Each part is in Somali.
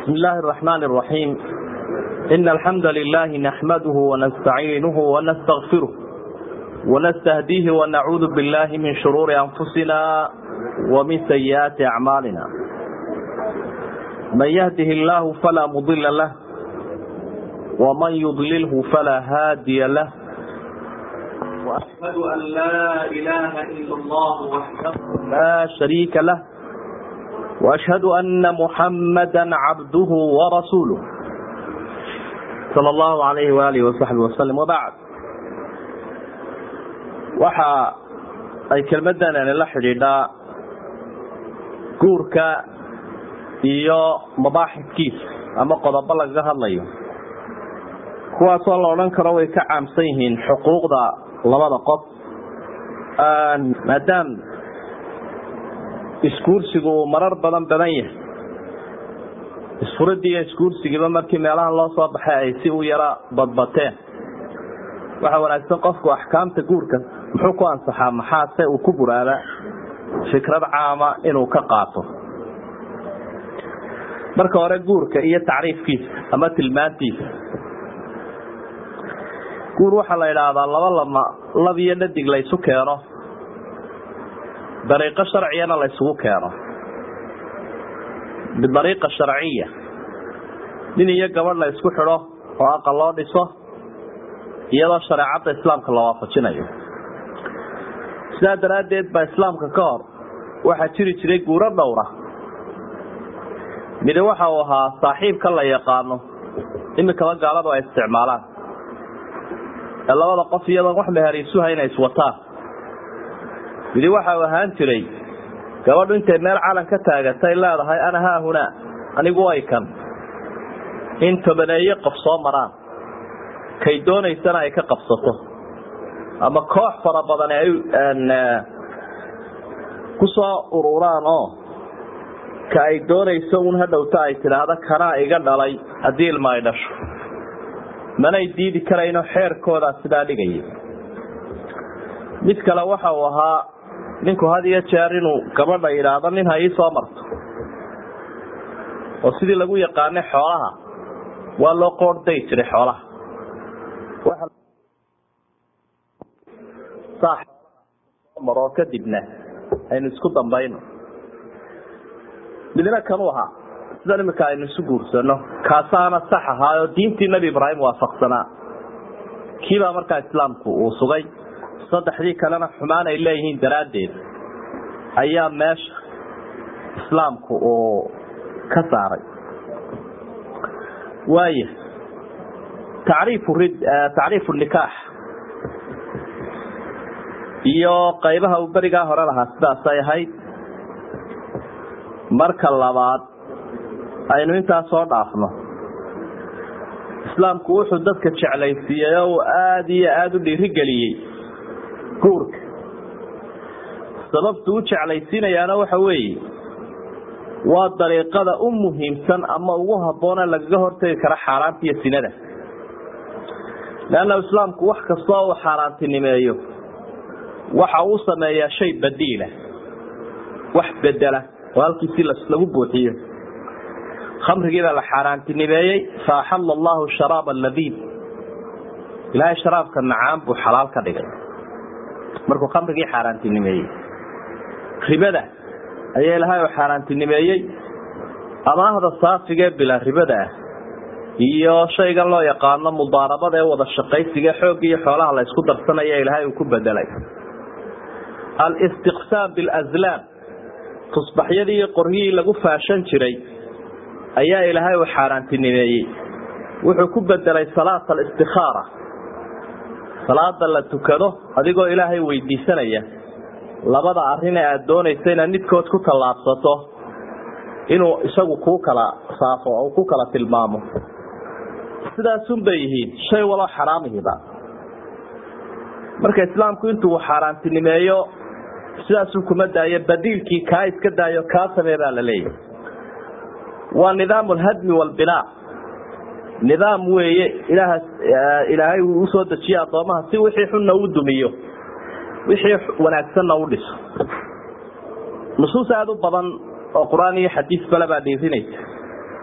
بسم الله الرحمن الرحيم إن الحمد لله نحمده ونستعينه ونستغفره ونستهديه ونعوذ بالله من شرور أنفسنا ومن سيئات أعمالنا من يهده الله فلا مضل له ومن يضلله فلا هادي له وأشهد أن لا إله إلا الله وحده لا شريك له وأشهد أن محمدا عبده ورسوله صلى الله عليه وآله وصحبه وسلم وبعد waxa ay kelmadan la xidhiidhaa guurka iyo mabaaxidkiisa ama qodobo lagaga hadlayo kuwaasoo la odhan karo way ka caamsan yihiin xuquuqda labada qof maadaam isguursigu uu marar badan badan yahay isfuradii iyo isguursigiiba markii meelahan loo soo baxay ay si u yara badbateen waxaa wanaagsan qofku axkaamta guurka muxuu ku ansaxaa maxaase uu ku buraaba fikrad caama inuu ka qaato marka hore guurka iyo tacriifkiisa ama tilmaantiisa guur waxaa la idhaahdaa laba lama lab iyo dhadig la ysu keeno dariiqo sharciyana la ysugu keeno bidariiqa sharciya nin iyo gabadh la ysku xidho oo aqal loo dhiso iyadoo shareecadda islaamka la waafajinayo sidaa daraaddeed baa islaamka ka hor waxaa jiri jiray guuro dhowra midi waxa uu ahaa saaxiibka la yaqaano imikaba gaaladu ay isticmaalaan ee labada qof iyadoon wax mehariisuha inay iswataan midi waxa uu ahaan jiray gabadhu intay meel calan ka taagatay leedahay ana haahunaa anigu ay kan in tobaneeye qof soo maraan kay doonaysana ay ka qabsato ama koox fara badan ay ku soo ururaan oo ka ay doonayso un hadhowta ay tidhaahdo kanaa iga dhalay haddii ilma ay dhasho manay diidi karayno xeerkoodaa sidaa dhigayay mid kale waxa uu ahaa ninku had iyo jeer inuu gabadha yidhaahdo nin ha ii soo marto oo sidii lagu yaqaanay xoolaha waa loo qoordhay jiray xoolaha maroo kadibna aynu isku dambayno midna kanuu ahaa sidan imika aynu isu guursano kaasaana sax ahaayoo diintii nebi ibraahim waafaqsanaa kiibaa markaa islaamku uu sugay saddexdii kalena xumaan ay leeyihiin daraaddeed ayaa meesha islaamku uu ka saaray waaya tacriifu rid tacriifu nikaax iyo qaybaha uu berigaa hore lahaa sidaasay ahayd marka labaad aynu intaa soo dhaafno islaamku wuxuu dadka jeclaysiiyey oo uu aada iyo aada u dhiirigeliyey guurka sababtu u jeclaysiinayaana waxa weeye waa dariiqada u muhiimsan ama ugu habboone lagaga hortegi kara xaaraanta iyo sinada leanna islaamku wax kastoo uu xaaraantinimeeyo waxa uu sameeyaa shay badiila wax bedela oo halkiisi lagu buuxiyo khamrigiibaa la xaaraantinimeeyey fa axala allahu sharaab alabiib ilaahay sharaabka macaan buu xalaal ka dhigay markuu khamrigii xaaraantinimeeyey ribada ayaa ilaahay u xaaraantinimeeyey amaahda saafigee bila ribada ah iyo shaygan loo yaqaano mudaarabada ee wada shaqaysiga xoogga iyo xoolaha la ysku darsanaya ilaahay uu ku bedelay alistiqsaam bilazlaam tusbaxyadii iyo qoryihii lagu faashan jiray ayaa ilaahay uu xaaraantinimeeyey wuxuu ku bedelay salaat alistikaara salaada la tukado adigoo ilaahay weydiisanaya labada arrin ee aada doonaysa inaad midkood ku tallaabsato inuu isagu kuu kala saafo oo ku kala tilmaamo sidaasun bay yihiin shay waloo xaraamihiba marka islaamku intuu xaaraantinimeeyo sidaasuu kuma daayo badiilkii kaa iska daayo kaa samee baa la leeyahy waa nidaam alhadmi walbinaa nidaam weeye ilaha ilaahay uu usoo dejiye addoomaha si wixii xunna u dumiyo wixii wanaagsanna u dhiso nusuus aada u badan oo qur-aan iyo xadiis bale baa dhiirinaysa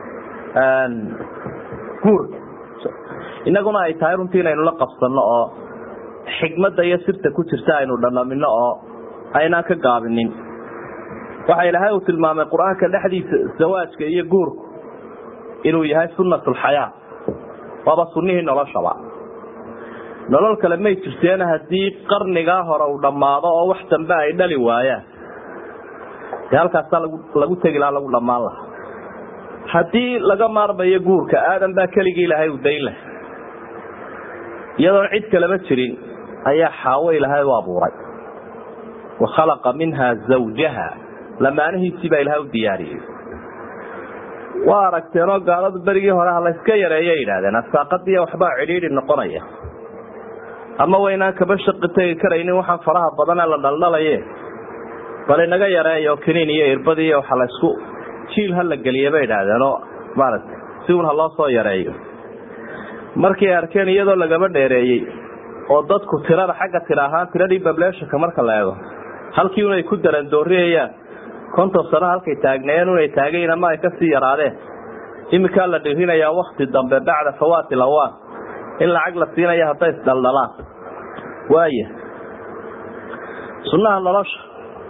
guurka inaguna ay tahay runtii inaynu la qabsanno oo xikmadda iyo sirta ku jirta aynu dhanamino oo aynaan ka gaabinin waxa ilaahay uu tilmaamay qur-aanka dhexdiisa zawaajka iyo guurku inuu yahay sunnatulxayaa waaba sunnihii noloshaba nolol kale may jirteen haddii qarnigaa hore uu dhammaado oo wax dambe ay dhali waayaan dee halkaasaa lagu tegi lahaa lagu dhammaan lahaa haddii laga maarmayo guurka aadan baa keligii ilaahay u dayn laha iyadoon cid kaleba jirin ayaa xaawo ilaahay u abuuray wa khalaqa minha zawjaha lamaanihiisii baa ilahay u diyaariyey waa aragteenoo gaaladu berigii hore ha layska yareeya yidhahdeen asaaqadiiya waxbaa cidhiidhi noqonaya ama waynaan kaba shaqi tegi karaynin waxaan faraha badane la dhaldhalaye bal inaga yareeyo kiniin iyo irbadi iyo waxa laysku jiil ha la geliya bay idhaahdeen oo maaragtay si un ha loo soo yareeyo markay arkeen iyadoo lagaba dheereeyey oo dadku tirada xagga tira ahaan tiradii bableeshanka marka la eego halkii unay ku darandooriyayaan konton sano halkay taagneeyeen unay taagayin ama ay kasii yaraadeen iminkaa la dhirinayaa wakti dambe bacda fawaati lawaan in lacag la siinaya hadday isdhaldhalaan waaya sunnaha nolosha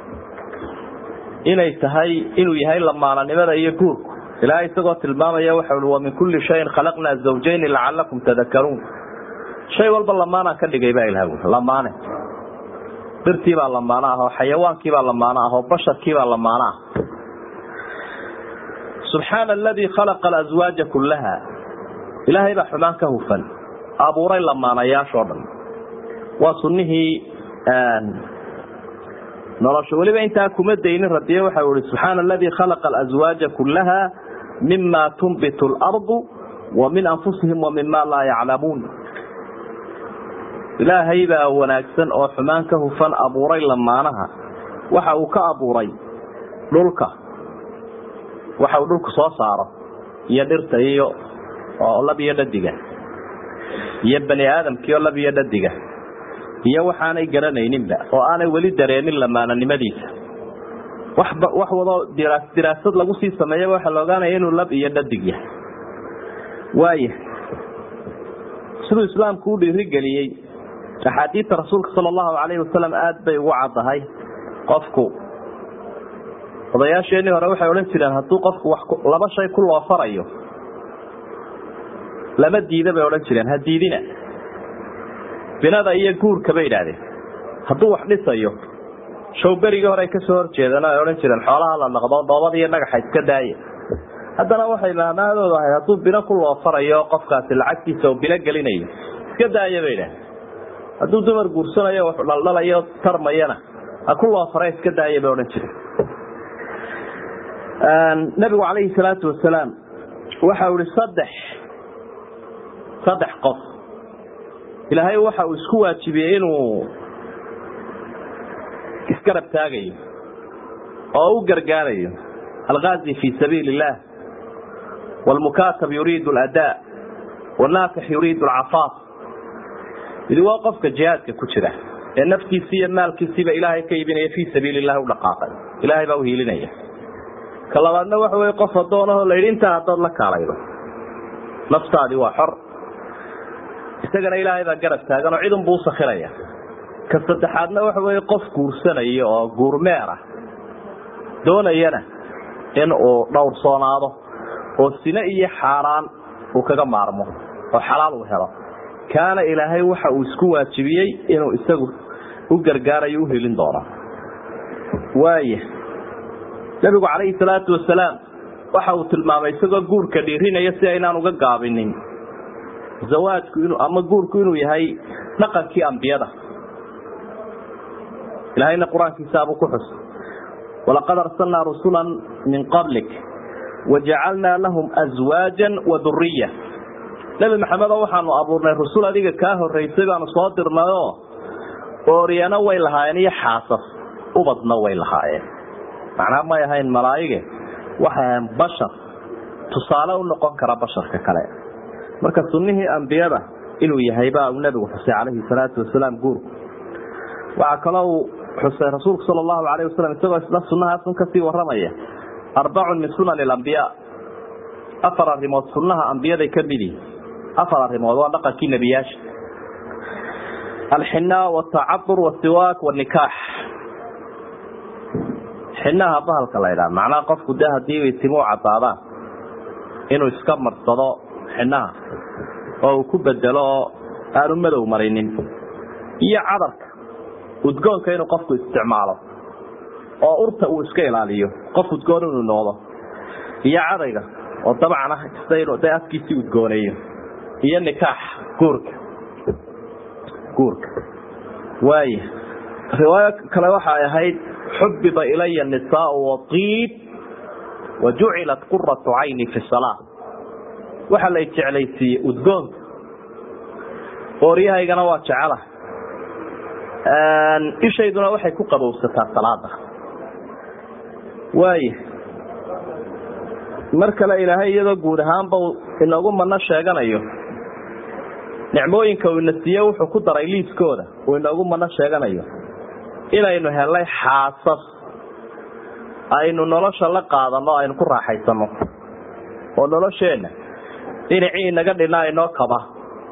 inay tahay inuu yahay lamaananimada iyo guurku ilaahay isagoo tilmaamaya waxa ui wa min kulli shayin khalaqnaa zawjayni lacalakum tadakaruun shay walba lamaanaan ka dhigay baa ilaha ui lamaane birtiibaa lamaano ah oo xayawaankiibaa lamaano ah oo basharkiibaa lamaano ah subxaana aladii khalaqa alaswaaja kullaha ilaahay baa xumaan ka hufan abuuray lamaanayaashoo dhan waa sunnihii nolosha weliba intaa kuma daynin radiye waxa ihi subxaana aladii khalaqa alaswaaja kullaha mima tunbitu alardu wa min anfusihim wa mima laa yaclamuun ilaahay baa wanaagsan oo xumaan ka hufan abuuray lamaanaha waxa uu ka abuuray dhulka waxa uu dhulku soo saaro iyo dhirta iyo oo lab iyo dhadiga iyo bani aadamkii oo lab iyo dhadiga iyo waxaanay garanayninba oo aanay weli dareenin lamaananimadiisa waxba wax wadoo diraasad lagu sii sameeyaba waxaa la ogaanaya inuu lab iyo dhadig yahay waaya siduu islaamku u dhiirigeliyey axaadiidta rasuulka sala allahu calayhi wasalam aada bay ugu caddahay qofku odayaasheenii hore waxay odhan jireen hadduu qofku wax laba shay ku loofarayo lama diida bay odhan jireen ha diidina binada iyo guurka bay idhaahdeen hadduu wax dhisayo showberigii hore ay kasoo horjeedeen ay odhan jireen xoolaha la dhaqdo dhoobada iyo dhagaxa iska daaya haddana waxay maamaadoodu ahayd hadduu bino ku loofarayo qofkaasi lacagtiisa oo bino gelinayo iska daaya bay idhahdeen hadduu dumar guursanayo wax dhaldhalayo tarmayana ha ku loofara iska daaya bay odhan jireen nabigu calayhi salaatu wasalaam waxa uu ihi saddex saddex qof ilaahay waxa uu isku waajibiyey inuu isgarab taagayo oo u gargaarayo algaazi fi sabiili illah wlmukaatab yuriidu aladaa wanaakix yuriidu alcafaaf idi waa qofka jihaadka ku jira ee naftiisii iyo maalkiisiiba ilaahay ka iibinaya fii sabiili illahi u dhaqaaqay ilaahay baa u hiilinaya ka labaadna waxa wey qof adoonahoo la yidhi intaa haddaad la kaalaydo naftaadii waa xor isagana ilaahay baa garab taagan oo cidunbuu usakhiraya ka saddexaadna waxa wey qof guursanaya oo guurmeer ah doonayana in uu dhowrsoonaado oo sine iyo xaaraan uu kaga maarmo oo xalaal uu helo kaana ilaahay waxa uu isku waajibiyey inuu isagu u gargaarayo u helin doono waaya nabigu calayhi salaatu wasalaam waxa uu tilmaamay isagoo guurka dhiirinaya si aynaan uga gaabinin zawaajku inu ama guurku inuu yahay dhaqankii ambiyada ilaahayna qur-aankiisaabuu ku xus walaqad arsalnaa rusula min qablik wajacalnaa lahum aswaajan wa duriya nebi maxamedo waxaanu abuurnay rusul adiga kaa horeysay baanu soo dirnayoo ooryano way lahaayeen iyo xaasas ubadna way lahaayeen macnaa may ahayn malaa'ige waxay ahayn bashar tusaale u noqon kara basharka kale marka sunnihii ambiyada inuu yahay baa uu nebigu xusay calayhi salaatu wasalaam guurku waxaa kaloo uu xusay rasuulku sala allahu calayh wasalam isagoo isla sunnahaasun kasii warramaya arbacun min sunani alambiyaa afar arrimood sunnaha ambiyaday ka mid yihin afar arrimood waa dhaqankii nebiyaasha alxinaa watacadur wasiwaak wanikaax xinaha bahalka la ydhaha macnaha qofku de hadii timuu cadaadaan inuu iska marsado xinaha oo uu ku bedelo oo aanu madow marinin iyo cadarka udgoonka inuu qofku isticmaalo oo urta uu iska ilaaliyo qof udgoon inuu noqdo iyo cadayga oo dabcan ah kasta inuu de afkiisii udgooneeyo iyo nikaax guurka guurka waaya riwaayo kale waxay ahayd xubiba ilaya nisaau waiib wa jucilat quratu cayni fi salaa waxaa lay jeclaysiiyey udgoonka ooryahaygana waa jecela ishayduna waxay ku qabowsataa salaada waaya mar kale ilaahay iyadoo guud ahaanba inoogu mano sheeganayo nicmooyinka uu ina siiye wuxuu ku daray liiskooda uu inoogu mano sheeganayo inaynu helnay xaasas aynu nolosha la qaadano aynu ku raaxaysano oo nolosheenna dhinacii inaga dhina inoo kaba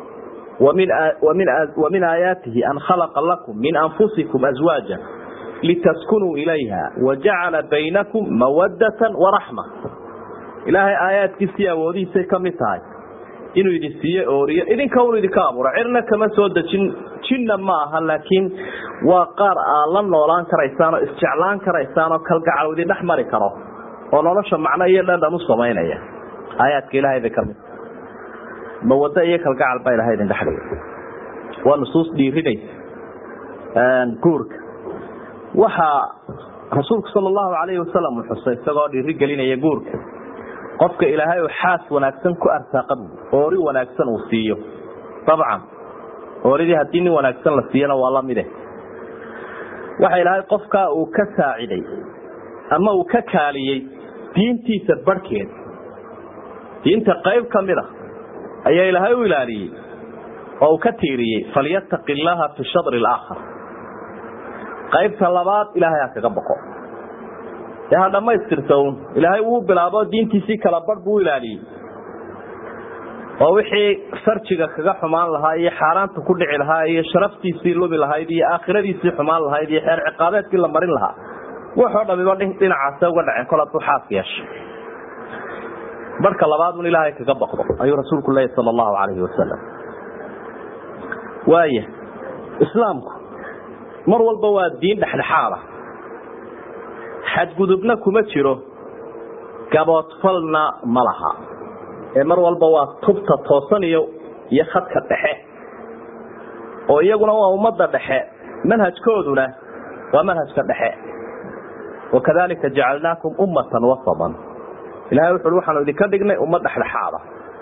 wa min aayaatihi an khalaqa lakum min anfusikum aswaaja litaskunuu ilayha wajacala baynakum mawadatan waraxma ilaahay aayaadkiisii awoodihiisay ka mid tahay inuu idin siiye ooriyo idinka un idinka abuura cirna kama soo dejin jinna ma aha laakiin waa qaar aad la noolaan karaysaan oo isjeclaan karaysaan oo kalgacal idin dhex mari karo oo nolosha macno iyo dhandhan u samaynaya aayaadka ilahay bay kamid mawado iyo kalgacal baa ilahay idin dhexdhiga waa nusuus dhiirinaysa guurka waxaa rasuulku sala allahu calayhi wasalam uu xusay isagoo dhiiri gelinaya guurka qofka ilaahay uu xaas wanaagsan ku arsaaqa bu oori wanaagsan uu siiyo dabcan ooridii haddii nin wanaagsan la siiyana waa lamide waxa ilaahay qofkaa uu ka saaciday ama uu ka kaaliyey diintiisa barhkeed diinta qayb ka mid a ayaa ilaahay u ilaaliyey oo uu ka tiiriyey falyattaqi illaaha fi shadri alaakhar qaybta labaad ilaahay ha kaga boqo dee ha dhammaystirta un ilaahay wuu bilaabo diintiisii kala barh buu u ilaaliyey oo wixii farjiga kaga xumaan lahaa iyo xaaraanta ku dhici lahaa iyo sharaftiisii lumi lahayd iyo aakhiradiisii xumaan lahayd iyo xeer ciqaabeedkii la marin lahaa waxoo dhamiba dhinacaase uga dhaceen kol hadduu xaas yeesha barhka labaad un ilaahay kaga baqdo ayuu rasuulku leeyahy sala allahu calayhi wasalam waaya islaamku mar walba waa diin dhexdhexaada xadgudubna kuma jiro gaboodfalna ma laha ee mar walba waa tubta toosan iyo iyo khadka dhexe oo iyaguna waa ummadda dhexe manhajkooduna waa manhajka dhexe wakadalika jacalnaakum ummatan wasaban ilahay wuxu ui waxaanu idinka dhignay ummad dhexdhexaada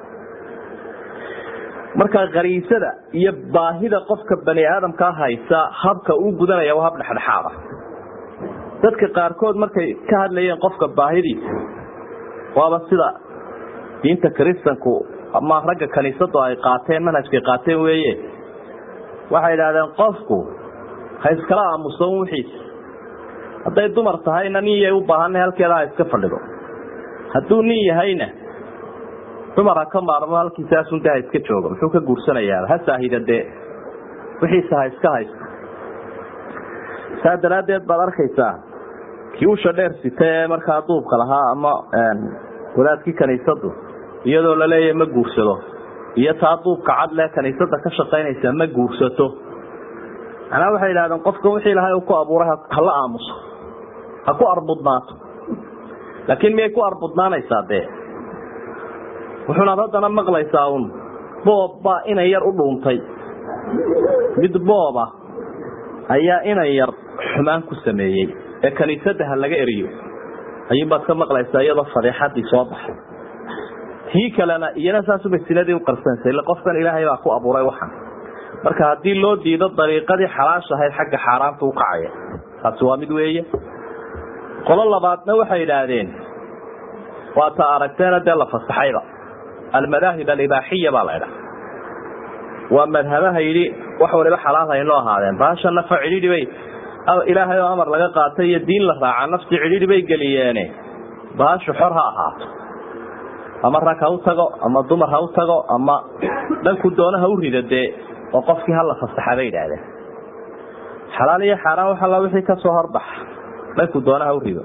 marka khariisada iyo baahida qofka bani aadamkaa haysa habka uu gudanaya waa hab dhexdhexaada dadka qaarkood markay ka hadlayeen qofka baahidiisa waaba sida diinta kristanku ama ragga kaniisadu ay qaateen manhajkay qaateen weeye waxay idhahdeen qofku ha iskala aamuso wixiisa hadday dumar tahayna nin yay u baahanay halkeeda ha iska fadhido hadduu nin yahayna dumar ha ka maarmo halkiisaasunta ha iska joogo muxuu ka guursanayaa ha saahida dee wixiisa ha iska haysto saa daraaddeed baad arkaysaa kii usha dheer sita ee markaa duubka lahaa ama wadaadkii kaniisadu iyadoo laleeyahay ma guursado iyo taa duubka cadle kaniisada ka shaqaynaysa ma guursato manaa waxay idhahdeen qofka wixii ilahay uu ku abuuray hala aamuso ha ku arbudnaato laakiin miyay ku arbudnaanaysaa dee wuxuunaad haddana maqlaysaa un boob baa inan yar u dhuuntay mid booba ayaa inan yar xumaan ku sameeyey ee kaniisada ha laga eriyo ayuunbaad ka maqlaysaa iyadoo fadeexadii soo baxay tii kalena iyana saasubay sinadii u qarsanaysa ille qofkan ilaahay baa ku abuuray waxan marka haddii loo diido dariiqadii xalaash ahayd xagga xaaraanta u kacaya taasi waa mid weeye qolo labaadna waxay idhaahdeen waa ta aragteena dee la fasaxayba almadaahib alibaaxiya baa la idhaha waa madhabaha yidhi wax waliba xalaal haynoo ahaadeen baasha nafa cidhidhi bay ilaahay oo amar laga qaatay iyo diin la raaca nafsi cidhidhi bay geliyeene baashu xor ha ahaato ama rag ha u tago ama dumar ha u tago ama dhanku doona ha u rida dee oo qofkii hala fasaxa bay yidhaahdeen xalaal iyo xaaraan wax alla wixii kasoo horbaxa dhanku doona ha u rido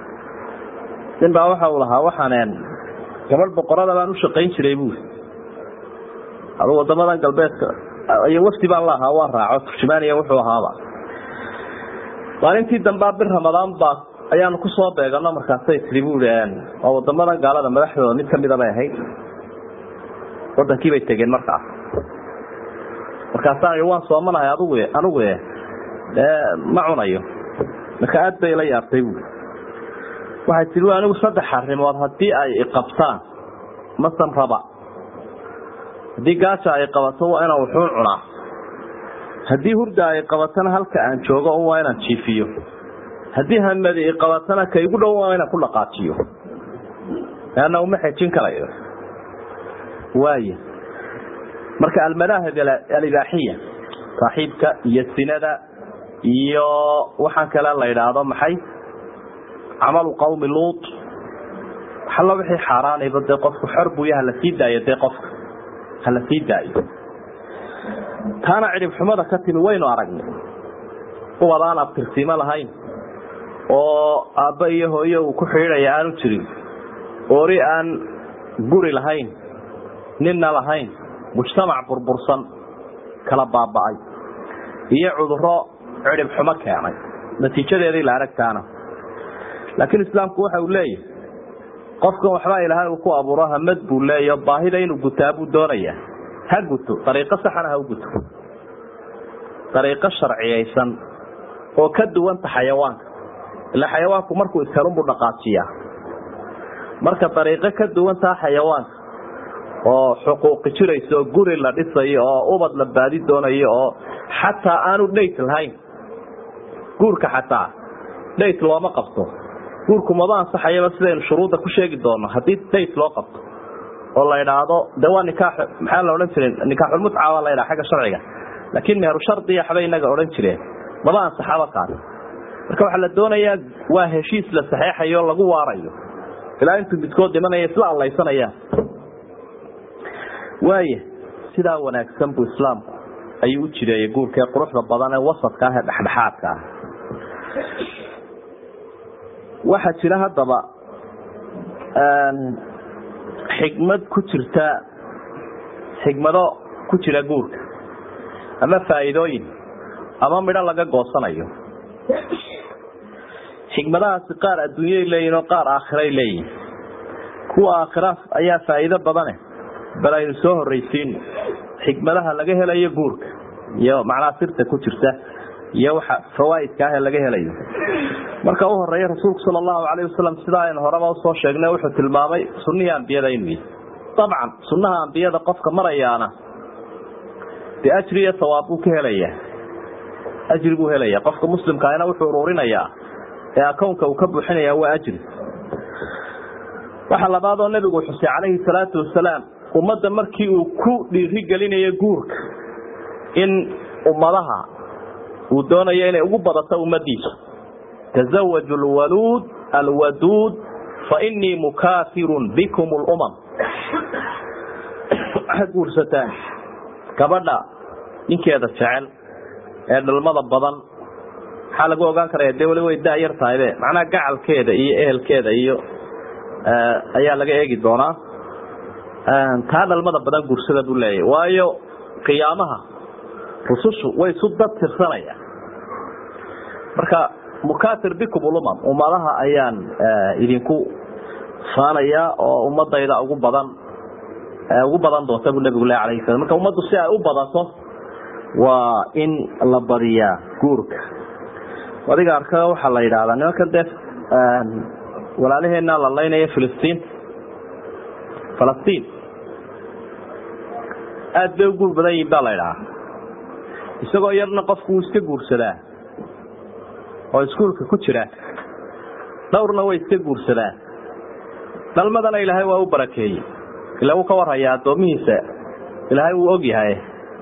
nin baa waxa uu lahaa waxaan gabadh boqorada baan u shaqayn jiray buuri adu wadamadan galbeedka iyo wafdi baan la ahaa waan raaco turjumaaniya wuxuu ahaaba maalintii dambea bir ramadaan baa ayaanu kusoo beegano markaasay tii buui waa wadamadan gaalada madaxdooda mid kamida bay ahayd wadankiibay tegeen markaas markaasaan waan soomanahay adgu anigu ma cunayo marka aad bay la yaabtay buui waxay tii anigu saddex arrimood haddii ay iqabtaan masan raba haddii gaaja ay qabato waa inaan wuxuun cunaa haddii hurda ay qabatana halka aan joogo un waa inaan jiifiyo haddii hamadi i qabatana ka igu dhow waa inaan ku dhaqaajiyo leanna uma xejin karayo waaya marka almadaahib alibaaxiya saaxiibka iyo sinada iyo waxaan kale la idhaahdo maxay camalu qawmi luut waxalla wixii xaaraanayba dee qofku xor buuya hala sii daayo dee qofka hala sii daayo taana cidhib xumada ka timi waynu aragnay ubad aan abtirsiimo lahayn oo aabba iyo hooyo uu ku xidhiidhaya aanu jirin oori aan guri lahayn ninna lahayn mujtamac burbursan kala baaba'ay iyo cuduro cidhib xumo keenay natiijadeedii la aragtaana laakiin islaamku waxa uu leeyahay qofkan waxbaa ilaahay uu ku abuuro hamad buu leeya baahida inuu gutaa buu doonaya ha guto dariiqo saxana ha u guto dariiqo sharciyaysan oo ka duwanta xayawaanka ilaa xayawaanku markuu ishelunbuu dhaqaajiyaa marka dariiqo ka duwantaa xayawaanka oo xuquuqi jirayso oo guri la dhisayo oo ubad la baadi doonayo oo xataa aanu dhayt lahayn guurka xataa dhayt looma qabto guurku maba ansaxayaba sidaynu shuruudda ku sheegi doono haddii dhayt loo qabto oo la idhaahdo de waa nikaax maxaa la odhan jiray nikaaxulmutca baa la ydhaha xagga sharciga laakiin meheru shardiya waxbay inaga odhan jireen maba ansaxaba kaas marka waxaa la doonayaa waa heshiis la saxeexayo lagu waarayo ilaa intuu midkood dhimanaya isla allaysanayaan waaya sidaa wanaagsan buu islaamku ayuu u jireeyay guurka ee quruxda badan ee wasadka ah ee dhexdhexaadka ah waxaa jira haddaba xikmad ku jirta xikmado ku jira guurka ama faa'iidooyin ama midho laga goosanayo xikmadahaasi qaar adduunyay leeyihin oo qaar aakhiray leeyihin kuwa aakhira ayaa faa'iido badane bal aynu soo horraysiino xikmadaha laga helayo guurka iyo macnaha sirta ku jirta iyo waxa fawaa'idka ah ee laga helayo marka u horeeya rasuulku sala allahu calayh wasalam sidaa aynu horeba usoo sheegnay wuxuu tilmaamay sunnihii ambiyada inuu yihi dabcan sunnaha ambiyada qofka marayaana dee ajri iyo sawaab buu ka helayaa ajri buu helaya qofka muslimkaahina wuxuu ururinayaa ee akownka uu ka buuxinayaa waa ajri waxa labaad oo nebigu xusay calayhi salaatu wasalaam ummadda markii uu ku dhiirigelinayo guurka in ummadaha uu doonayo inay ugu badato ummadiisu tazawaju lwaluud alwaduud fainii mukaafirun bikum lumam waxaad guursataan gabadha ninkeeda jecel ee dhalmada badan maxaa lagu ogaan karaya dee wali way daayar tahaybe macnaha gacalkeeda iyo ehelkeeda iyo ayaa laga eegi doonaa taa dhalmada badan guursada buu leeyahy waayo qiyaamaha rusushu way isu dad tirsanayaan marka mukatir bikum ulumam ummadaha ayaan idinku faanayaa oo ummadayda ugu badan ugu badan doonta buu nabigu leh alayh salam marka ummaddu si ay u badato waa in la badiyaa guurka adiga arka waxaa la yidhahdaa nimankan dee walaalaheena la laynaya filistiin falastiin aada bay u guur badan yihin baa la ydhahaa isagoo yarna qofku wuu iska guursadaa oo iskuulka ku jira dhowrna way iska guursadaan dhalmadana ilaahay waa u barakeeyey ila wuu ka warhayaa addoomihiisa ilaahay wuu og yahay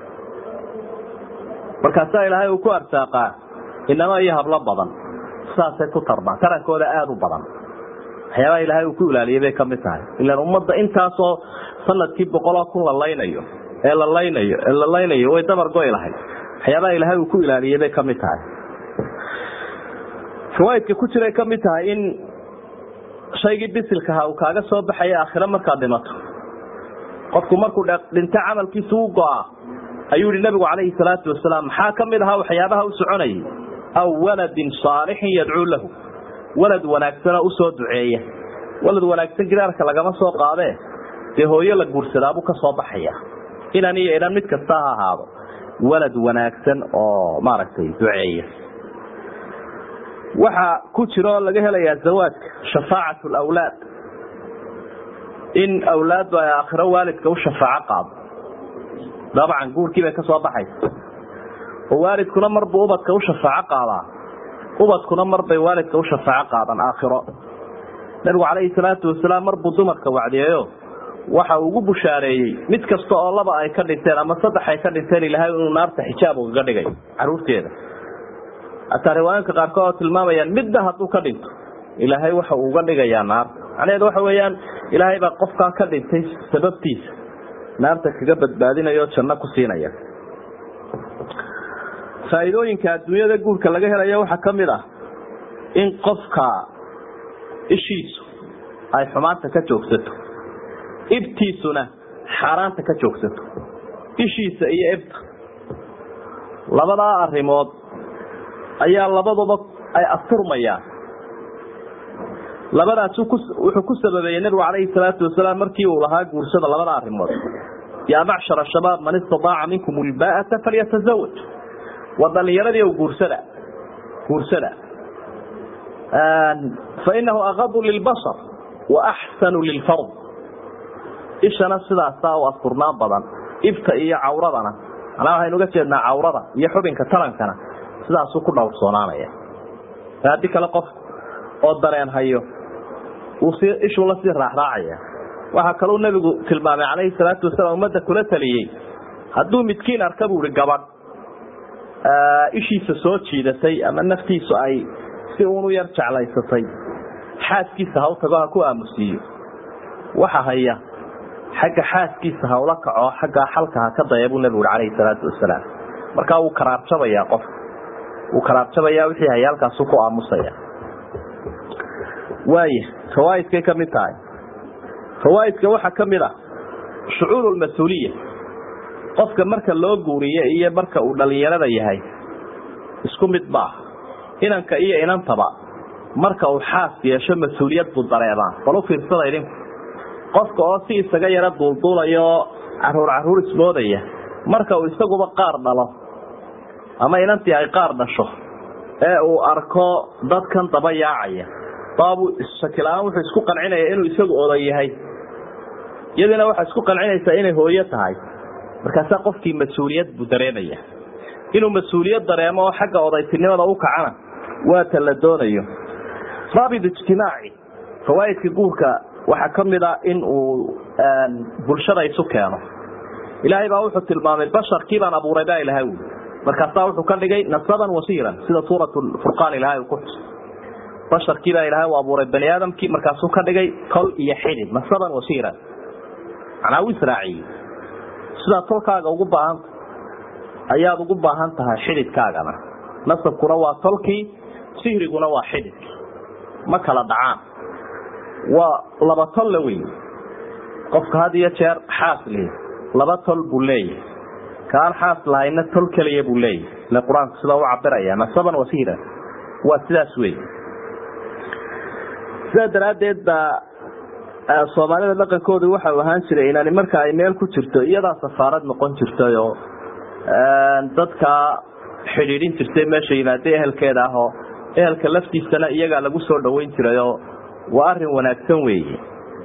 markaasaa ilaahay uu ku arsaaqaa inama iyo hablo badan saasay ku tarmaan tarankooda aada u badan waxyaabaha ilaahay uu ku ilaaliyay bay kamid tahay ilaan ummadda intaasoo sanadkii boqoloo kun la laynayo ee la laynayo ee la laynayo way dabar goy lahayd waxyaabaha ilaahay uu ku ilaaliyay bay kamid tahay fawaaidka ku jiray kamid tahay in shaygii bisilkaha uu kaaga soo baxaya aakhiro markaad dhimato qofku markuu dhinto camalkiisa u go-a ayuu yihi nabigu calayhi salaatu wasalaam maxaa kamid ahaa waxyaabaha u soconayay aw waladin saalixin yadcuu lahu walad wanaagsanoo usoo duceeya walad wanaagsan gidaarka lagama soo qaadee dee hooyo la guursadaabuu ka soo baxaya inan iyo inan mid kasta ha ahaado walad wanaagsan oo maaragtay duceeya waxaa ku jira oo laga helayaa zawaajka shafaacat lawlaad in awlaaddu ay aakhiro waalidka u shafaaco qaado dabcan guurkii bay ka soo baxaysa oo waalidkuna marbuu ubadka u shafaaco qaadaa ubadkuna marbay waalidka u shafaaco qaadan aakhiro nabigu calayhi salaatu wasalaam marbuu dumarka wacdiyeeyo waxa uu ugu bushaareeyey mid kasta oo laba ay ka dhinteen ama saddex ay ka dhinteen ilahay inuu naarta xijaab ugaga dhigay caruurteeda hataa riwaayanka qaarkood oo tilmaamayaan midna hadduu ka dhinto ilaahay waxa uu uga dhigayaa naarta macnaheedu waxa weeyaan ilaahay baa qofkaa ka dhintay sababtiisa naarta kaga badbaadinaya oo janno ku siinaya faa'iidooyinka adduunyada guurka laga helayo waxaa ka mid ah in qofka ishiisu ay xumaanta ka joogsato ibtiisuna xaaraanta ka joogsato ishiisa iyo ibta labadaa arrimood ayaa labaduba ay asturmayaan labadaas wuxuu ku sababeeyey nabigu calayhi salaatu wasalaam markii uu lahaa guursada labada arrimood yaa macshara shabaab man istadaaca minkum ulbaa'ata falyatazawaj waa dhalinyaradii o guursada guursada fainahu akadu lilbasar wa axsanu lilfard ishana sidaasaa u asturnaan badan ibta iyo cawradana manaa waxaynu uga jeednaa cawrada iyo xubinka tarankana sidaasuu ku dhowrsoonaanaya haddii kale qof oo dareen hayo uu si ishuu lasii raaxraacaya waxaa kaluu nabigu tilmaamay calayhi salaatu wasalaam ummadda kula taliyey hadduu midkiin arka buu ihi gabadh ishiisa soo jiidatay ama naftiisu ay si uunu yar jeclaysatay xaaskiisa ha u tago ha ku aamusiiyo waxa haya xagga xaaskiisa ha ula kaco xaggaa xalka ha ka daya buu nabigu ui calayhi salaatu wasalaam markaa wuu karaarjabayaa qofka wuu karaarjabayaa wixii haya halkaasuu ku aamusaya waaya fawaaidkay ka mid tahay fawaaidka waxaa ka mid ah shucuur lmas-uuliya qofka marka loo guuriye iyo marka uu dhalinyarada yahay isku mid ma ah inanka iyo inantaba marka uu xaas yeesho mas-uuliyad buu dareemaa bal u fiirsada idinku qofka oo si isaga yaro duulduulaya oo caruur caruur ismoodaya marka uu isaguba qaar dhalo ama inantii ay qaar dhasho ee uu arko dadkan daba yaacaya baabu shakila-aan wuxuu isku qancinaya inuu isagu oday yahay iyadiina waxaa isku qancinaysaa inay hooyo tahay markaasaa qofkii mas-uuliyad buu dareemaya inuu mas-uuliyad dareemo oo xagga odaytinimada u kacana waa ta la doonayo raabit ijtimaaci fawaaidka guurka waxaa ka mid a in uu bulshada isu keeno ilaahay baa wuxuu tilmaamay basharkii baan abuuray baa ilahay ui markaasaa wuxuu ka dhigay nasaban wasiiran sida suurat furqaan ilahay uu ku xusay basharkii baa ilahay u abuuray bani aadamkii markaasuu ka dhigay tol iyo xidid nasaban wasiiran macnaa u israaciyey sidaa tolkaaga ugu baahanta ayaad ugu baahan tahay xididkaagana nasabkuna waa tolkii sihriguna waa xididkii ma kala dhacaan waa laba tol la wey qofka had iyo jeer xaas lihi laba tol buu leeyahay kaan xaas lahayna tol keliya buu leeyahay ile qur-aanku sidaa u cabiraya nasaban wasiiran waa sidaas wey sidaa daraaddeed baa soomaalida dhaqankoodu waxa uu ahaan jiray inani marka ay meel ku jirto iyadaa safaarad noqon jirtay oo dadka xidhiidhin jirtay meesha yimaada ehelkeeda ah oo ehelka laftiisana iyagaa lagu soo dhaweyn jiray oo waa arin wanaagsan weeye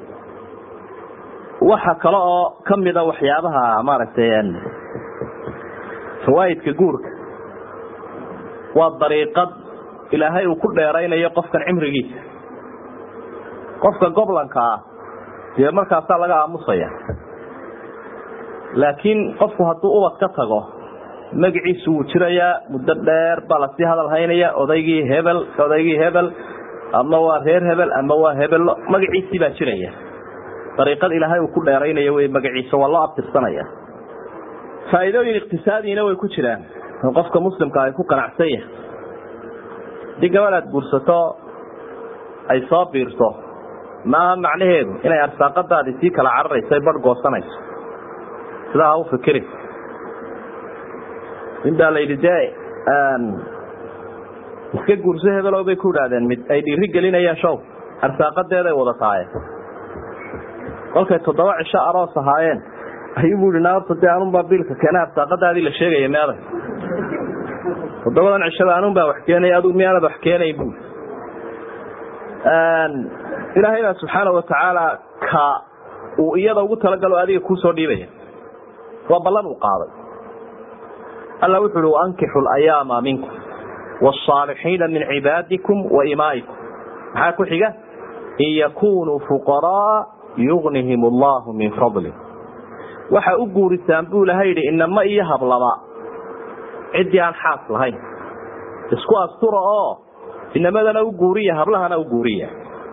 waxa kale oo kamida waxyaabaha maaragtay fawaaidka guurka waa dariiqad ilaahay uu ku dheeraynayo qofkan cimrigiisa qofka goblanka ah dee markaasaa laga aamusaya laakiin qofku hadduu ubad ka tago magaciisu wuu jirayaa muddo dheer baa lasii hadal haynaya odaygii hebel odaygii hebel ama waa reer hebel ama waa hebello magaciisii baa jiraya dariiqad ilaahay uu ku dheeraynayo wey magaciisa waa loo abtirsanaya faa'iidooyin iqtisaadiina way ku jiraan oo qofka muslimka ay ku qanacsan yahay haddii gabadh aad guursato ay soo biirto maaha macnaheedu inay arsaaqadaadii sii kala cararayso ay barh goosanayso sidaa ha u fikiri nin baa la yidhi dee iska guurso hebelow bay ku idhaahdeen mid ay dhiiri gelinayaan show arsaaqadeeday wada taaye kolkay toddoba cisho aroos ahaayeen ayuu bu ihi naarta dee anunbaa biilka keena arsaaqadaadii la sheegaya meeday toddobadan cishada anun baa wax keenaya adug miyaanad wax keenayn bu ilaahay baa subxaana watacaala ka uu iyada ugu talagalo adiga kuusoo dhiibaya waa ballan uu qaaday alla wuxu uhi waankixu layaama minkum wاsaalixiina min cibaadikum wa imaa'ikum maxaa ku xiga in yakunuu fuqaraa yugnihim allahu min fadli waxa u guurisaan buu ilahay yidhi inama iyo hablaba ciddii aan xaas lahayn isku astura oo inamadana u guuriya hablahana u guuriya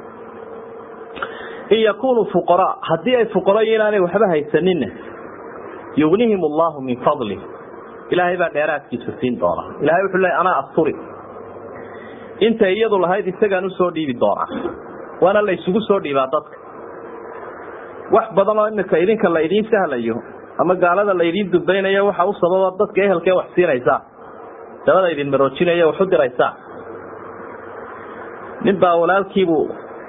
in yakunuu fuqaraa haddii ay fuqaro inaanay waxba haysaninna yugnihim allahu min fadli ilaahay baa dheeraadkiisa siin doona ilahay wuxuu leey anaa asturi intay iyadu lahayd isagaan usoo dhiibi doonaa waana la isugu soo dhiibaa dadka wax badan oo imika idinka la idiin sahlayo ama gaalada la idiin dubaynayo waxa u sababa dadka ehelkee wax siinaysaa dabada idin maroojinaya wax u diraysaa nin baa walaalkiibuu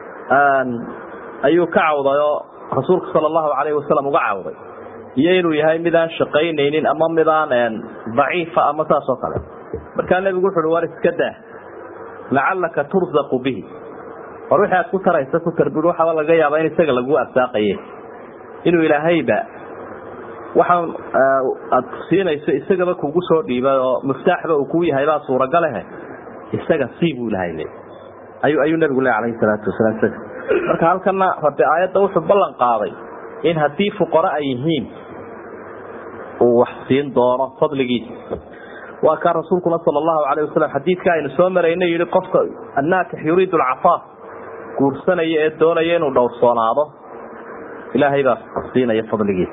ayuu ka cawday oo rasuulka sala allahu calayhi wasalam uga cawday iyo inuu yahay midaan shaqaynaynin ama midaan daciifa ama saas oo kale markaa nebigu wuxu uhi war iska daa lacallaka turzaqu bihi war wixii aad ku taraysa ku tarbid waxaaba laga yaabaa in isaga lagu arsaaqaye inuu ilaahayba waxaan aad siinayso isagaba kugu soo dhiibay oo muftaaxba uu kuu yahay baa suuragalehe isaga sii buu ilahay le ayuu ayuu nebigu le alayhi salaatu wasalaam marka halkana rabi aayadda wuxuu ballan qaaday in haddii fuqaro ay yihiin uu wax siin doono fadligiisa waa kaa rasuulkuna sal allahu alayh wasalam xadiidka aynu soo marayna yihi qofka annaakix yuriidu alcafaaf guursanaya ee doonaya inuu dhowrsoonaado ilaahay baa siinaya fadligiisa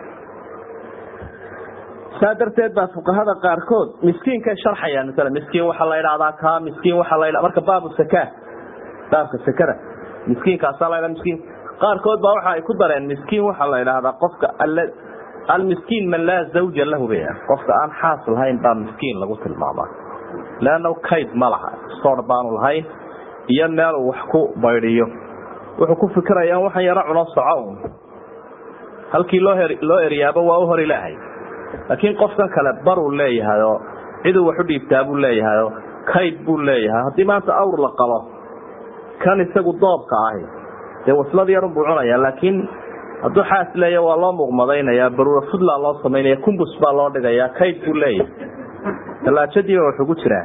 saa darteed baa fuqahada qaarkood miskiinkay sharxayaan masala miskiin waxaa la idhahdaa kaa miskiin waxaa la marka baabu saka baabka sakada miskiinkaasaa la miskiin qaarkood baa waxa ay ku dareen miskiin waxaa la idhaahdaa qofka almiskiin man laa zawja lahu bay qofka aan xaas lahayn baa miskiin lagu tilmaamaa leanna kayd ma laha soor baanu lahayn iyo meel uu wax ku baydhiyo wuxuu ku fikirayaan waxaan yaro cuno soco un halkii loo loo eryaaba waa u hor ilaahay laakiin qofkan kale baruu leeyahay oo ciduu wax u dhiibtaa buu leeyahay oo kayd buu leeyahay haddii maanta awr la qalo kan isagu doobka ahi dee waslad yarun buu cunayaa laakiin hadduu xaas leeya waa loo muuqmadaynayaa baruura fudla loo samaynaya kumbus baa loo dhigayaa kayd buu leeyahay talaajadiiba wax ugu jiraa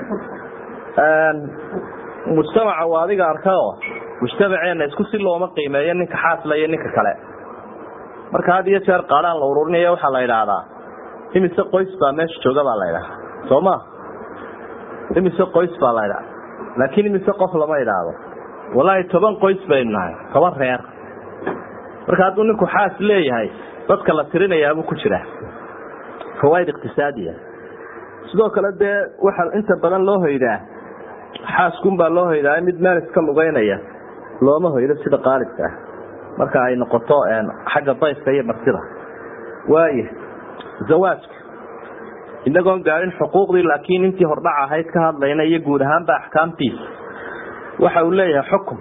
mujtamaca waa adiga arkao mujtamaceena isku si looma qiimeeyo ninka xaasla iyo ninka kale marka had iyo jeer qaadhaan la ururinaya waxaa la idhaahdaa imise qoys baa meesha jooga baa la idhaha soo ma imise qoys baa la idhaha laakiin imise qof lama idhaahdo wallaahi toban qoys baynu nahay toban reer marka hadduu ninku xaas leeyahay dadka la tirinayaabuu ku jira fawaaid iqtisaadiya sidoo kale dee waxaa inta badan loo hoydaa xaaskunbaa loo hoydaa mid meel iska lugeynaya looma hoydo sida qaalibka ah marka ay noqoto xagga dayfka iyo martida waaya zawaajka inagoon gaadhin xuquuqdii laakiin intii hordhac ahayd ka hadlayna iyo guud ahaanba axkaamtiisa waxa uu leeyahay xukum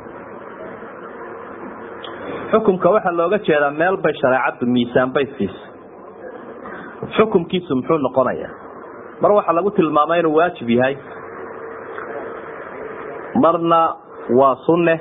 xukumka waxaa looga jeedaa meel bay shareecaddu miisaan bay siisa xukumkiisu muxuu noqonayaa mar waxaa lagu tilmaamay inuu waajib yahay marna waa sunne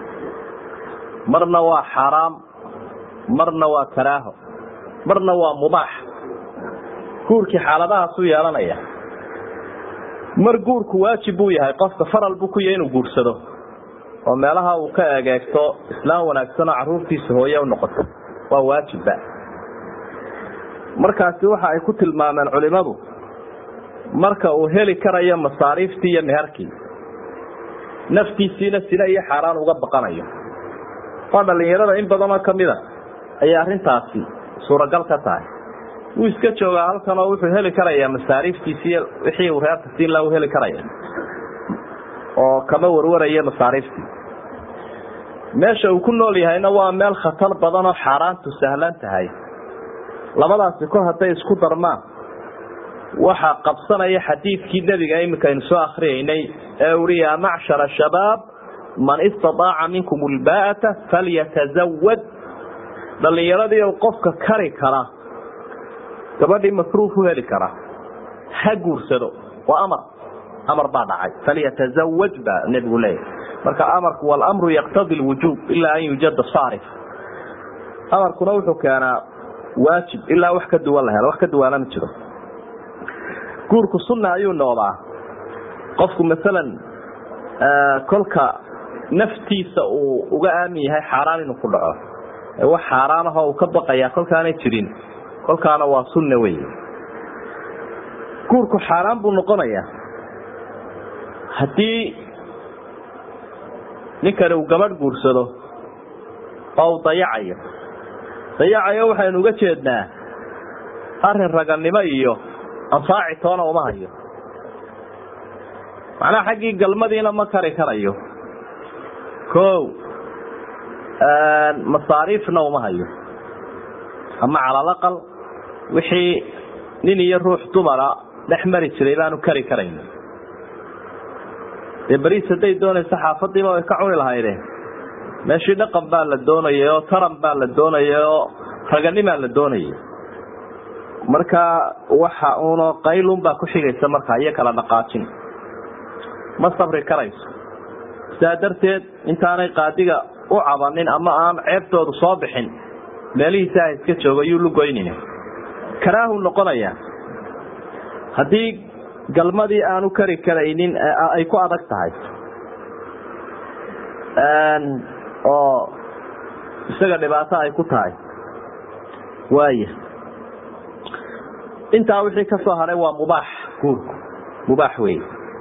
marna waa xaraam marna waa karaaho marna waa mubaax guurkii xaaladahaasuu yeelanaya mar guurku waajib buu yahay qofka faral buu ku yahay inuu guursado oo meelaha uu ka egeegto islaam wanaagsanoo caruurtiisa hooye u noqoto waa waajibba markaasi waxa ay ku tilmaameen culimadu marka uu heli karayo masaariiftii iyo meherkii naftiisiina sina iyo xaaraan uga baqanayo waa dhalinyarada in badanoo kamida ayay arrintaasi suuragal ka tahay wuu iska joogaa halkan oo wuxuu heli karayaa masaariiftiisi wixii uu reerka siin laha u heli karaya oo kama warwaraya masaariiftii meesha uu ku nool yahayna waa meel khatar badan oo xaaraantu sahlan tahay labadaasi kor hadday isku darmaan waxaa qabsanaya xadiidkii nebiga iminka aynu soo akriyaynay ee uhi yaa macshara shabaab man istaaaca minkum lbaata falyatazawad dhalinyaradii qofka kari kara gabadhii masruuf u heli kara ha guursado waa amar amar baa dhacay falyatazawaj baa nebigu leeyahy marka amarku walamru yaqtadi lwujuub ilaa an yujada saarif amarkuna wuxuu keenaa waajib ilaa wax ka duwan la helo wax ka duwaana ma jiro guurku sunna ayuu noqdaa qofku masalan kolka naftiisa uu uga aamin yahay xaaraan inuu ku dhaco ee wax xaaraan ahoo uu ka baqayaa kolkaanay jirin kolkaana waa sunna wey guurku xaaraan buu noqonayaa haddii ninkani uu gabadh guursado oo uu dayacayo dayacayo waxaynu uga jeednaa arrin raganimo iyo anfaaci toona uma hayo macnaha xaggii galmadiina ma kari karayo ko masaariifna uma hayo ama calalaqal wixii nin iyo ruux dumara dhex mari jiray baanu kari karayn dee beriis hadday doonayso xaafadiiba way ka cuni lahayde meeshii dhaqan baa la doonayay oo taran baa la doonayay oo raganimaa la doonayay marka waxa uno qaylun baa ku xigaysa markaa iyo kala dhaqaajin ma sabri karayso sidaa darteed intaanay qaadiga u cabanin ama aan ceebtoodu soo bixin meelihiisa ha iska joogo yuu lugoynina karaahu noqonayaa haddii galmadii aanu kari karaynin ay ku adag tahay oo isaga dhibaato ay ku tahay waaya intaa wixii ka soo haray waa mubaax guurku mubaax wey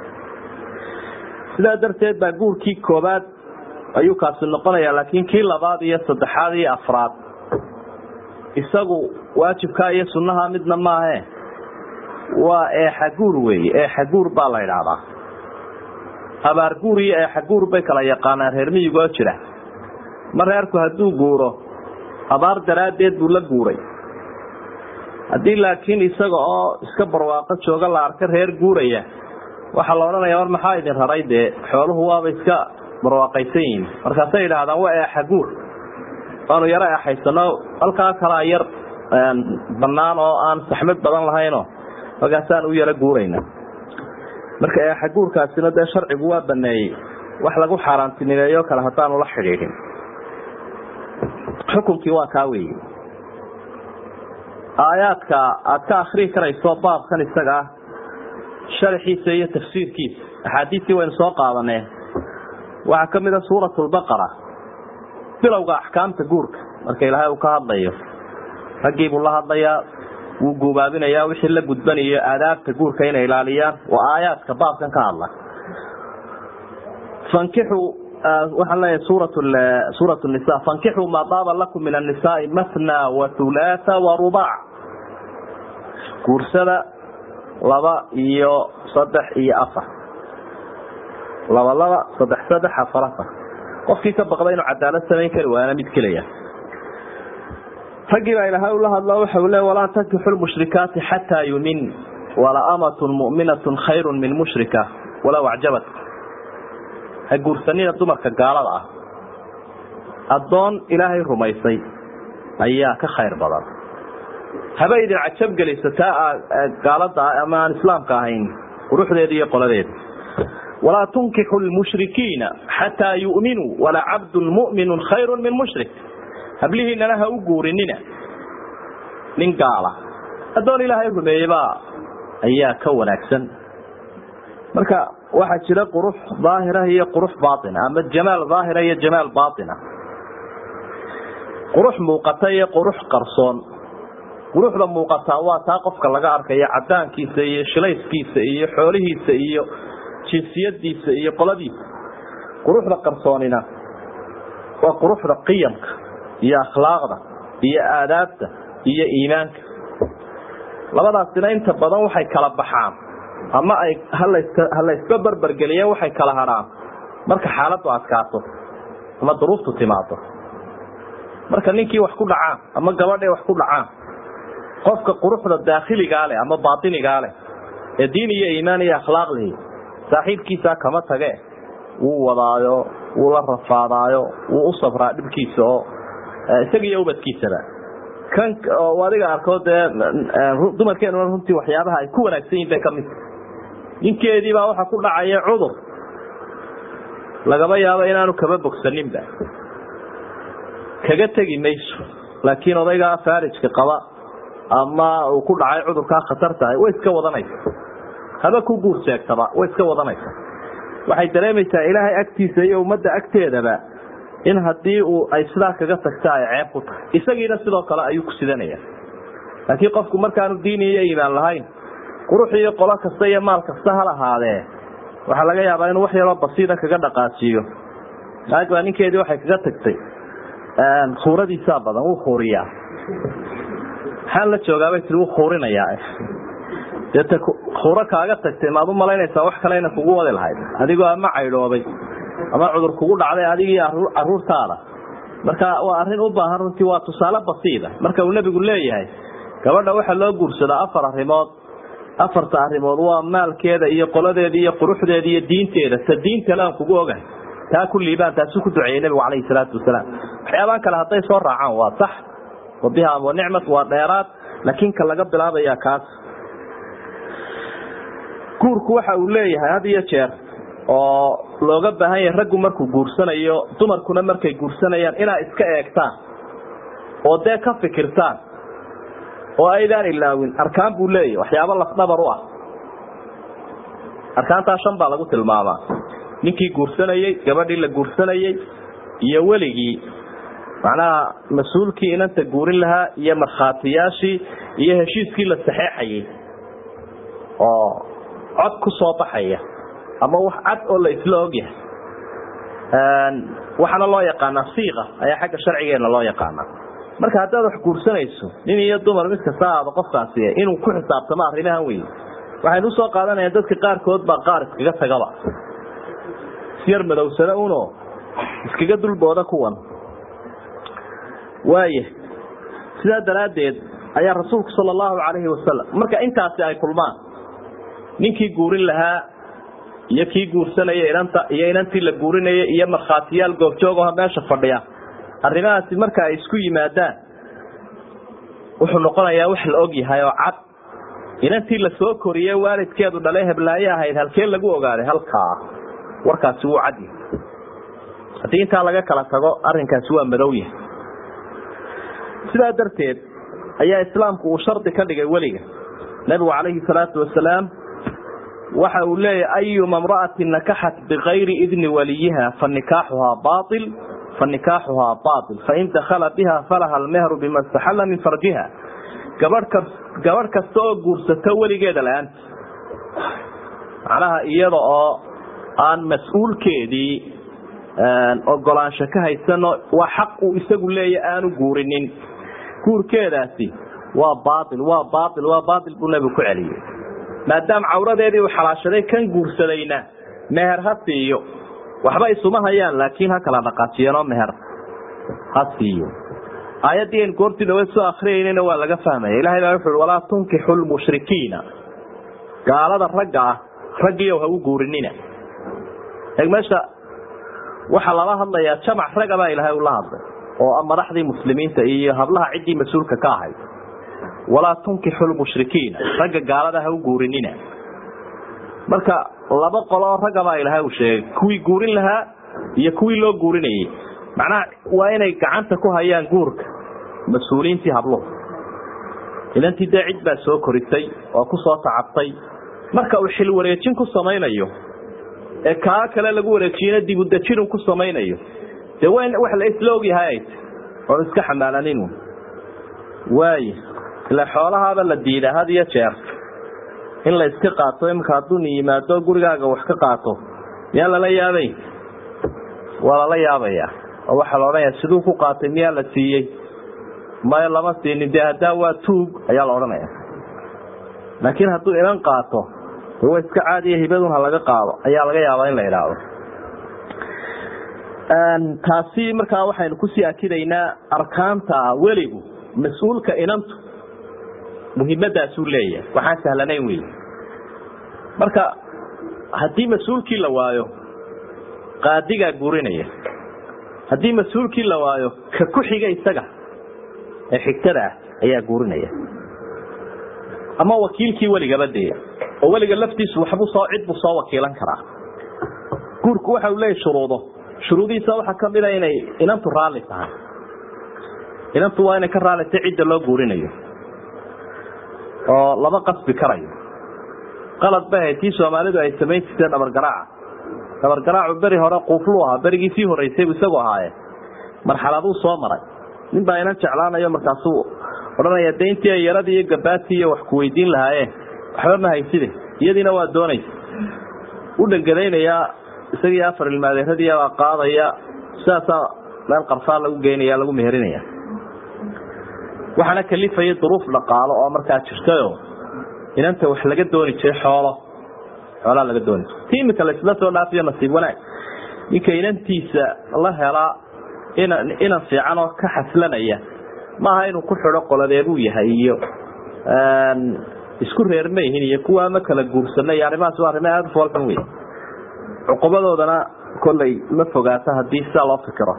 sidaa darteed baa guurkii koobaad ayuu kaasi noqonaya laakiin kii labaad iyo saddexaad iyo afraad isagu waajibkaa iyo sunnaha midna maahe waa eexaguur weeye eexaguur baa la idhaahdaa abaarguur iyo eexaguur bay kala yaqaanaan reer miyigoo jira ma reerku hadduu guuro abaar daraaddeed buu la guuray haddii laakiin isaga oo iska barwaaqo jooga la arka reer guuraya waxaa la odhanaya war maxaa idin raray dee xooluhu waaba iska barwaaqaysan yihin markaasay idhaahdaan waa eexaguur waanu yaro eexaysano halkaa kalaa yar bannaan oo aan saxmad badan lahaynoo markaasaan u yaro guurayna marka eexaguurkaasina dee sharcigu waa baneeyey wax lagu xaaraantinimeeyo kale haddaanu la xidhiidhin xukunkii waa kaa weeye aayaadka aad ka akrii karayso baabkan isaga ah sharaxiisa iyo tafsiirkiisa axaadiistii waynu soo qaadanee waxaa ka mid a suurat lbaqara bilowga axkaamta guurka marka ilaahay uu ka hadlayo raggii buu la hadlayaa wuu guubaabinayaa wixii la gudbanayo aadaabta guurka inay ilaaliyaan waa aayaadka baabkan ka hadla fankixuu waxaan leeyahay suurat suurat nisa fankixuu maa daaba lakum min annisaai mathna wa hulaatha wa rubac guursada laba iyo saddex iyo afar laba laba saddex saddex afar afar qofkii ka baqda inuu cadaalad samayn kari waana mid kelaya raggii baa ilaahay ula hadla waxa uu le walaa tankixu lmushrikaati xataa yumin wala amatun mu'minatun khayrun min mushrika walow acjabat ha guursanina dumarka gaalada ah addoon ilaahay rumaysay ayaa ka khayr badan haba idin cajab geliso taa gaalada ama aan islaamka ahayn quruxdeeda iyo qoladeeda walaa tunkixu lmushrikiina xataa yu'minuu wala cabdun mu'minun khayru min mushrik hablihiinana ha u guurinina nin gaala addoon ilaahay rumeeyebaa ayaa ka wanaagsan marka waxaa jira qurux daahira iyo qurux baaina ama jamaal daahira iyo jamaal baaina qurux muuqata iyo qurux qarsoon quruxda muuqataa waa taa qofka laga arkayo cadaankiisa iyo shilayskiisa iyo xoolihiisa iyo jinsiyadiisa iyo qoladiisa quruxda qarsoonina waa quruxda qiyamka iyo akhlaaqda iyo aadaabta iyo iimaanka labadaasina inta badan waxay kala baxaan ama ay halayska barbergeliya waxay kala hadhaan marka xaaladu adkaato ama duruuftu timaado marka ninkii wax ku dhacaan ama gabadhay wax ku dhacaan qofka quruxda daakhiligaa leh ama baatinigaa leh ee diin iyo iimaan iyo akhlaaq lihi saaxiibkiisaa kama tage wuu wadaayo wuu la rafaadaayo wuu u sabraa dhibkiisa oo isaga iyo ubadkiisaba kan adiga arko dee dumarkeenuna runtii waxyaabaha ay ku wanaagsan yihin bay kamid ninkeediibaa waxa ku dhacaya cudur lagaba yaabo inaanu kaba bogsaninba kaga tegi mayso laakiin odaygaa faarijka qaba ama uu ku dhacay cudurkaa khatar tahay way iska wadanaysa haba ku guur sheegtaba way iska wadanaysa waxay dareemaysaa ilaahay agtiisa iyo ummadda agteedaba in haddii uu ay sidaa kaga tagta ay ceeb ku tahay isagiina sidoo kale ayuu ku sidanaya laakiin qofku markaanu diini iyo iimaan lahayn qurux iyo qolo kasta iyo maal kasta ha lahaadee waxaa laga yaabaa inuu wax yaroo basiida kaga dhaqaajiyo naag baa ninkeedii waxay kaga tagtay khuuradiisaa badan wuu khuuriyaa maxaan la joogaabay tii wuu khuurinayaa deeta khuuro kaaga tagtay maad u malaynaysaa wax kale ina kugu wadi lahayd adigoo ama caydhoobay ama cudur kugu dhacday adigii caruurtaada marka waa arrin u baahan runtii waa tusaale basiida marka uu nebigu leeyahay gabadha waxaa loo guursadaa afar arrimood afarta arrimood waa maalkeeda iyo qoladeeda iyo quruxdeeda iyo diinteeda ta diintale aan kugu ogahay taa ku liibaan taasuu ku duceeyey nebigu calayhi salaatu wasalaam waxyaabaan kale hadday soo raacaan waa sax wabiha wa nicmat waa dheeraad laakiin ka laga bilaabaya kaas guurku waxa uu leeyahay had iyo jeer oo looga baahan yahay raggu markuu guursanayo dumarkuna markay guursanayaan inaa iska eegtaan oo dee ka fikirtaan oo aydaan ilaawin arkaan buu leeyahy waxyaabo lafdhabar u ah arkaantaa shan baa lagu tilmaamaa ninkii guursanayey gabadhii la guursanayey iyo weligii macnaha mas-uulkii inanta guurin lahaa iyo markhaatiyaashii iyo heshiiskii la saxeexayay oo cod ku soo baxaya ama wax cad oo la isla ogyahay waxaana loo yaqaanaa siiqa ayaa xagga sharcigeena loo yaqaanaa marka haddaad wax guursanayso nin iyo dumar mid kasta aado qofkaasi inuu ku xisaabtamo arrimahan wey waxaynu usoo qaadanaya dadka qaarkood baa qaar iskaga tagaba isyar madowsana uno iskaga dulbooda kuwan waaya sidaa daraaddeed ayaa rasuulku sala allahu calayhi wasalam marka intaasi ay kulmaan ninkii guurin lahaa iyo kii guursanaya inanta iyo inantii la guurinaya iyo markhaatiyaal goobjoogaho meesha fadhiya arrimahaasi marka ay isku yimaadaan wuxuu noqonayaa wax la og yahay oo cad inantii la soo koriyey waalidkeedu dhalay heblaaye ahayd halkee lagu ogaaday halkaa warkaasi wuu cad yahay haddii intaa laga kala tago arrinkaasi waa madow yahay sidaa darteed ayaa islaamku uu shardi ka dhigay weliga nabigu calayhi salaatu wasalaam waxa uu leeyahy ayuma mra'ati nakaxat bikayri idni waliyiha fanikaaxuhaa bail fanikaaxuhaa bail fain dakhala biha falaha almehru bima istaxalla min farjiha gabadh gabadh kasta oo guursato weligeeda la-aanta macnaha iyada oo aan mas-uulkeedii ogolaansho ka haysano waa xaq uu isagu leeya aanu guurinin guurkeedaasi waa bail waa bail waa bail buu nebigu ku celiyey maadaama cawradeedii uu xalaashaday kan guursadayna meher ha siiyo waxba isuma hayaan laakiin ha kala dhaqaajiyeenoo meher ha siiyo aayaddii an goortii dhaweed soo akriyaynana waa laga fahmaya ilahay baa wuxu uhi walaa tunkixu lmushrikiina gaalada ragga ah raggiiyow ha u guurinina eeg meesha waxaa lala hadlayaa jamac raga baa ilaahay ula hadlay oo madaxdii muslimiinta iyo hablaha ciddii mas-uulka ka ahayd walaa tunkixu lmushrikiina ragga gaalada ha u guurinina marka laba qoloo ragga baa ilaahay uu sheegay kuwii guurin lahaa iyo kuwii loo guurinayay macnaha waa inay gacanta ku hayaan guurka mas-uuliyiintii habluhu ilantii dee cid baa soo korisay oo ku soo tacabtay marka uu xil wareejin ku samaynayo ee kaa kale lagu wareejiyena dibudejinu ku samaynayo dee wa wax la isla ogyahay ay ta oon iska xamaalaninu waay ila xoolahaaba la diidaa had iyo jeer in la iska qaato imika hadduu ni yimaado gurigaaga wax ka qaato miyaa lala yaabay waa lala yaabaya oo waxaa la odhanaya siduu ku qaatay miyaa la siiyey maya lama siinin dee haddaa waa tuug ayaa la odhanaya laakiin hadduu inan qaato de wa iska caadiya hibadun ha laga qaado ayaa laga yaabaa in la idhaahdo taasi markaa waxaynu kusii akidaynaa arkaanta weligu mas-uulka inantu muhiimadaasuu leeyahay waxaan sahlanayn wey marka haddii mas-uulkii la waayo qaadigaa guurinaya haddii mas-uulkii la waayo ka ku xiga isaga ee xigtada ah ayaa guurinaya ama wakiilkii weligaba dee oo weliga laftiisu waxbuu soo cid buu soo wakiilan karaa guurku waxa uu leeyahy shuruudo shuruudihiisa waxaa kamid a inay inantu raalli tahay inantu waa inay ka raallitay cidda loo guurinayo oo lama qasbi karayo qalad bay ahayd tii soomaalidu ay samayn jirteen dhabargaraaca dhabargaraacu beri hore quufluu ahaa berigii sii horreysay bu isagu ahaaye marxaladuu soo maray nin baa inan jeclaanayo markaasuu odhanaya de intii ay yaradii iyo gabaatii iyo wax ku weydiin lahaayeen waxba ma hayside iyadiina waa doonaysa u dhangadaynayaa isagii afar ilmaadeeradii baa qaadaya sidaasaa meel qarfaa lagu geynaya lagu meherinaya waxaana kalifaya duruuf dhaqaalo oo markaa jirtayo inanta wax laga dooni jiray xoolo xoolaa laga dooni jiray ti imika laisla soo dhaafiyo nasiib wanaag ninka inantiisa la helaa inan inan fiican oo ka xaslanaya maaha inuu ku xidho qoladeebuu yahay iyo isku reer ma yihin iyo kuwa ma kala guursana iyo arrimahaas waa arrimo aada u foolxun wey cuqubadoodana kollay ma fogaato haddii sidaa loo fikiro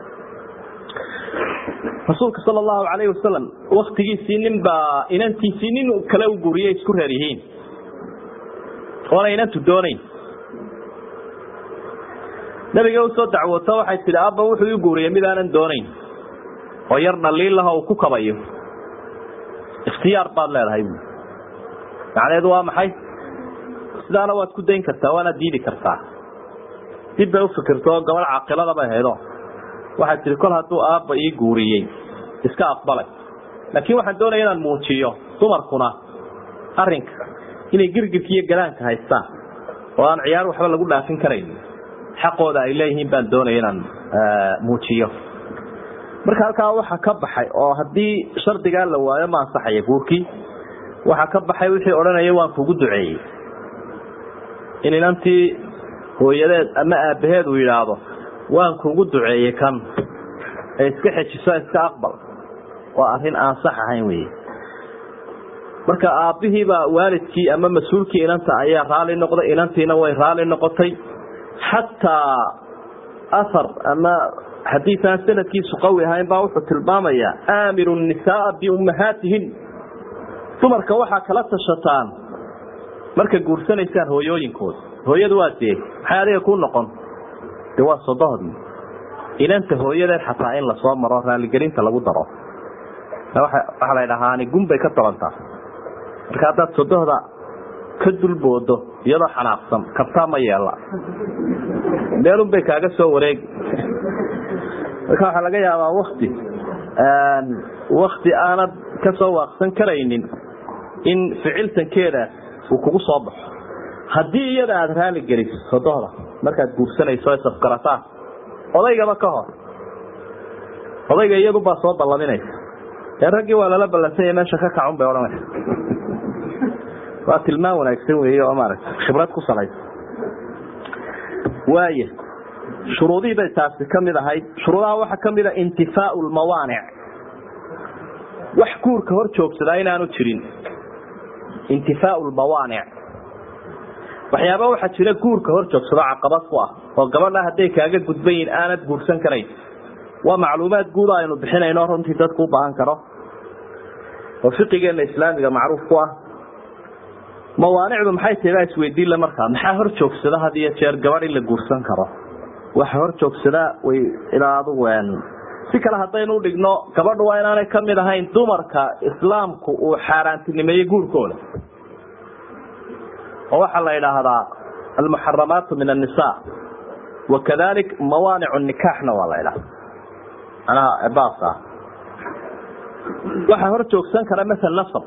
rasuulka sala allahu calayhi wasalam waktigiisii nin baa inantiisii nin kale u guuriyay isku reer yihiin oona inantu doonayn nabiga usoo dacwooto waxay tidhi abba wuxuu ii guuriyey mid aanan doonayn oo yar dhaliilaha uu ku kabayo ikhtiyaar baad leedahay bu macnaheedu waa maxay sidaana waad ku dayn kartaa waanaad diidi kartaa dib bay ufikirto oo gabadh caaqilada bay haydo waxaad tihi kol hadduu aabba ii guuriyey iska aqbalay laakiin waxaan doonaya inaan muujiyo dumarkuna arinka inay girgirka iyo galaanka haystaan oo aan ciyaar waxba lagu dhaafin karayn xaqooda ay leeyihiin baan doonaya inaan muujiyo marka halkaa waxaa ka baxay oo haddii shardigaa la waayo ma ansaxaya guurkii waxaa ka baxay wixii odhanaya waan kugu duceeyey in inantii hooyadeed ama aabbaheed uu yidhaahdo waan kugu duceeyey kan ee iska xejiso iska aqbal waa arrin aan sax ahayn wey marka aabbihiibaa waalidkii ama mas-uulkii inanta ayaa raali noqday inantiina way raali noqotay xataa ahar ama xadiiaan sanadkiisu qawi ahayn baa wuxuu tilmaamayaa aamiru nisaaa biummahaatihin dumarka waxaa kala tashataan marka guursanaysaan hooyooyinkooda hooyadu waa dee maxay adiga ku noqon de waa sodohdii inanta hooyadeed xataa in lasoo maro raaligelinta lagu daro waxaa la dhahaani gunbay ka tabantaa marka haddaad sodohda ka dulboodo iyadoo xanaaqsan kabtaa ma yeela meelun bay kaaga soo wareegi marka waxaa laga yaabaa wakti wakti aanad kasoo waaqsan karaynin in ficiltankeeda uu kugu soo baxo haddii iyada aada raali geliso sodohda markaad guursanayso safgarataan odaygaba ka hor odayga iyadubaa soo ballaminaysa ee raggii waa lala ballansanya meesha ka kacun bay odhanaysa waa tilmaan wanaagsan weeye oo maaragta khibrad ku salaysa waaya shuruudihii bay taasi ka mid ahayd shuruudaha waxaa ka mid a intifaau lmawaanic wax guurka hor joogsadaa inaanu jirin intifaau lmawaanic waxyaaba waxaa jira guurka hor joogsado caqabad ku ah oo gabadha hadday kaaga gudban yihin aanad guursan karayn waa macluumaad guud aynu bixinayno runtii dadku u baahan karo oo fiqigeena islaamiga macruuf ku ah mawaanicdu maxay tahay baa isweydiinle markaa maxaa hor joogsada had iyo jeer gabadh in la guursan karo waxa hor joogsadaa way ilaa adugu si kale haddaynu udhigno gabadhu waa inaanay kamid ahayn dumarka islaamku uu xaaraantinimeeyey guurkooda oo waxaa la idhaahdaa almuxaramaatu min annisa wakadalik mawaanic nikaaxna waa la idhahda manaha baas ah waxaa hor joogsan kara masal nasab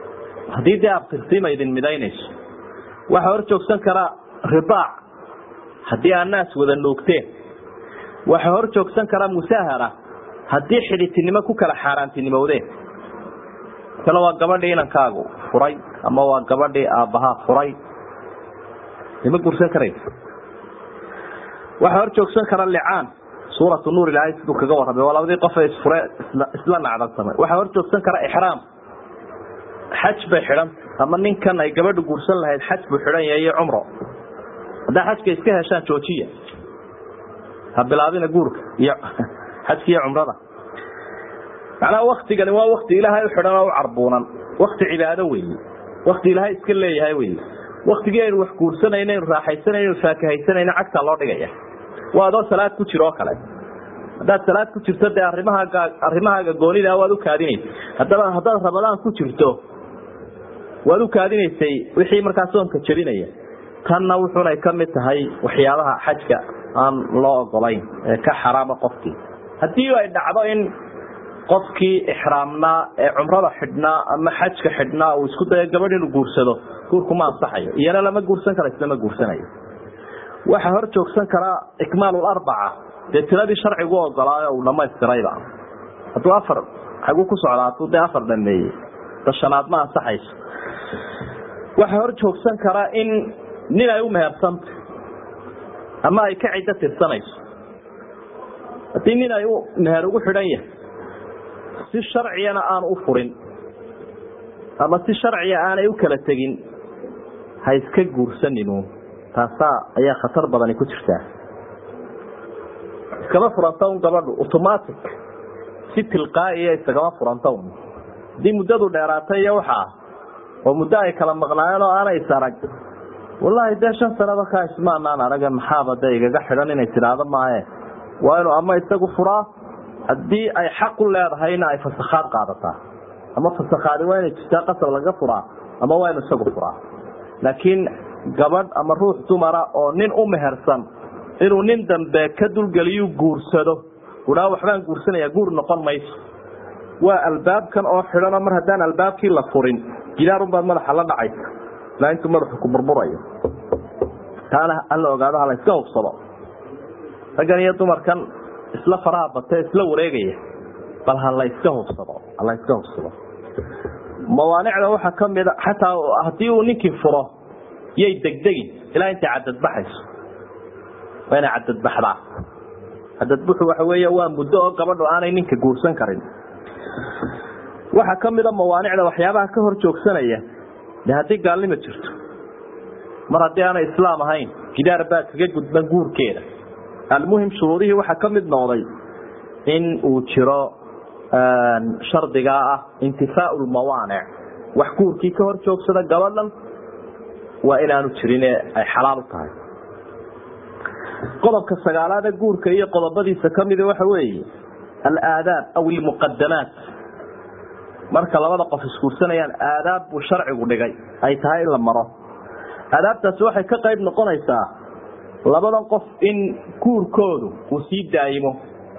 haddii dee abtirsiima idin midaynayso waxaa hor joogsan kara ridaac haddii aa naas wada nuugteen waxa hor joogsan kara musaahara haddii xidhitinimo ku kala xaaraantinimowdeen kale waa gabadhii inankaagu furay ama waa gabadhii aabbahaa furay ima guursan karaysa waxaa hor joogsan kara licaan suuratu nuur ilaahay siduu kaga warramay waa labadii qof ee isfure isla nacdalsamay waxaa hor joogsan kara ixraam xaj bay xidhan ama ninkan ay gabadhu guursan lahayd xaj buu xidhan yahay iyo cumro haddaa xajka iska heshaan joojiya ha bilaabina guurka iyo xajka iyo cumrada macnaha waktigani waa wakti ilaahay u xidhan oo u carbuunan wakti cibaado weeye wakti ilaahay iska leeyahay weye waktigii aynu wax guursanayno aynu raaxaysanayno aynu faakahaysanayno cagtaa loo dhigaya waa adoo salaad ku jiro oo kale haddaad salaad ku jirto dee arrimahaaga arrimahaaga goonida waad u kaadinaysa haddaba haddaad rabadaan ku jirto waad u kaadinaysay wixii markaa soonka jebinaya tanna wuxunay ka mid tahay waxyaabaha xajka aan loo ogolayn ee ka xaraama qofkii haddii ay dhacdo in qofkii ixraamnaa ee cumrada xidhnaa ama xajka xidhnaa uu isku dayo gabadh inuu guursado guurku ma ansaxayo iyana lama guursan kara isna ma guursanayo waxaa hor joogsan karaa ikmaalularbaca dee tiradii sharcigu ogolaayo uu dhamaystirayba hadduu afar xaguu ku socdaa hadduu dee afar dhameeyey dashanaad ma ansaxayso waxaa hor joogsan karaa in nin ay u mehersanta ama ay ka ciddo tirsanayso haddii nin ay u meher ugu xidhan yahay si sharciyana aan u furin ama si sharciya aanay u kala tegin ha iska guursaninu taasaa ayaa khatar badani ku jirtaa iskama furanta un gabadhu automatic si tilqaa'iya isagama furanta un haddii muddadu dheeraatay iyo waxaa oo muddo ay kala maqnaayeen oo aanay is arag wallaahi dee shan sanaba kaa ismaanaan araga maxaaba dee igaga xidhan inay tidhaahdo maaye waa inuu ama isagu furaa haddii ay xaq u leedahayna ay fasakhaad qaadataa ama fasakhaadi waa inay jirtaa qasab laga furaa ama waa inu isagu furaa laakiin gabadh ama ruux dumara oo nin u mehersan inuu nin dambe ka dulgeliyu guursado udhaa waxbaan guursanaya guur noqon mayso waa albaabkan oo xidhanoo mar haddaan albaabkii la furin gidaarunbaad madaxa la dhacaysa ilaa intuu madaxu ku burburayo taana hala ogaado hala iska hubsado raggan iyo dumarkan isla faraha bate isla wareegaya bal hala iska hubsado hala iska hubsado mawaanicda waxaa kamida xataa haddii uu ninkii furo yay degdegin ilaa intay cadadbaxayso waa inay cadadbaxdaa cadadbuxu waxa weey waa muddo oo gabadhu aanay ninka guursan karin waxaa kamida mawaanicda waxyaabaha ka hor joogsanaya de haddii gaalnimo jirto mar haddii aanay islaam ahayn gidaar baa kaga gudban guurkeeda almuhim shuruudihii waxaa ka mid noqday in uu jiro shardigaa ah intifaau lmawaanic wax guurkii ka hor joogsada gabadhan waa inaanu jirine ay xalaal u tahay qodobka sagaalaada guurka iyo qodobadiisa kamida waxa weeye alaadaab aw ilmuqadamaat marka labada qof isguursanayaan aadaab buu sharcigu dhigay ay tahay in la maro aadaabtaasi waxay ka qayb noqonaysaa labadan qof in guurkoodu uu sii daayimo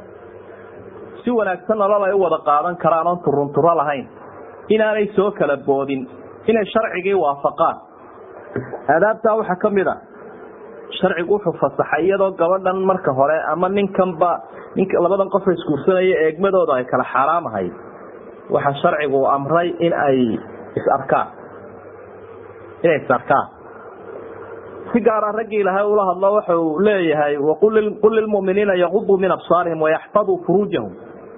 si wanaagsan nolol ay u wada qaadan karaan oon turunturo lahayn inaanay soo kala boodin inay sharcigii waafaqaan aadaabtaa waxaa ka mid a sharcigu wuxuu fasaxay iyadoo gabadhan marka hore ama ninkanba nink labadan qofa isguursanaya eegmadooda ay kala xaaraamahay waxaa sharcigu amray in ay is-arkaan inay is-arkaan si gaara raggii ilahay ula hadlo waxau leeyahay qul lilmuminiina yaquduu min absaarihim wayaxfaduu furuujahum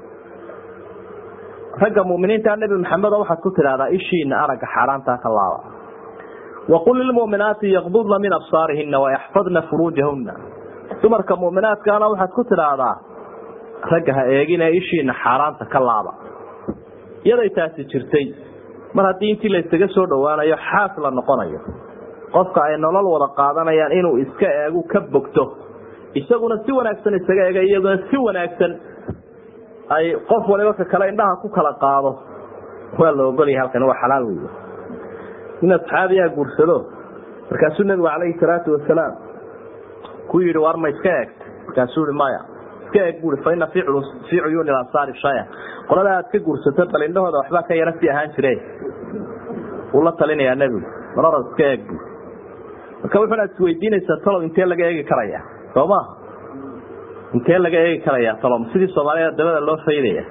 ragga muminiinta nebi maxamedo waxaad ku tidhahdaa ishiina aragga xaaraantaa ka laaba waqul lilmuminaati yaqdudna min absaarihina wayaxfadna furuujahuna dumarka muminaadkaana waxaad ku tidhaahdaa ragga ha eegine ishiina xaaraanta ka laaba iyaday taasi jirtay mar haddii intii la ysaga soo dhowaanayo xaas la noqonayo qofka ay nolol wada qaadanayaan inuu iska eegu ka bogto isaguna si wanaagsan isaga eega iyaguna si wanaagsan ay qof waliba ka kale indhaha ku kala qaado waa la ogolyahay halkan waa xalaal wey in asxaabiyaa guursado markaasuu nabigu calayhi salaatu wasalaam ku yidhi war ma iska eegta markaasuu i maya iska eeg bui fa ina fii cuyuuni ansaari shaya qolada aad ka guursato bal indhahooda waxbaa ka yara sii ahaan jire wuu la talinayaa nebigu marora iska eeg bu marka wuxuuna isweydiinaysaa talow intee laga eegi karaya soo maha intee laga eegi karaya talow sidii soomaalida dabada loo faydaya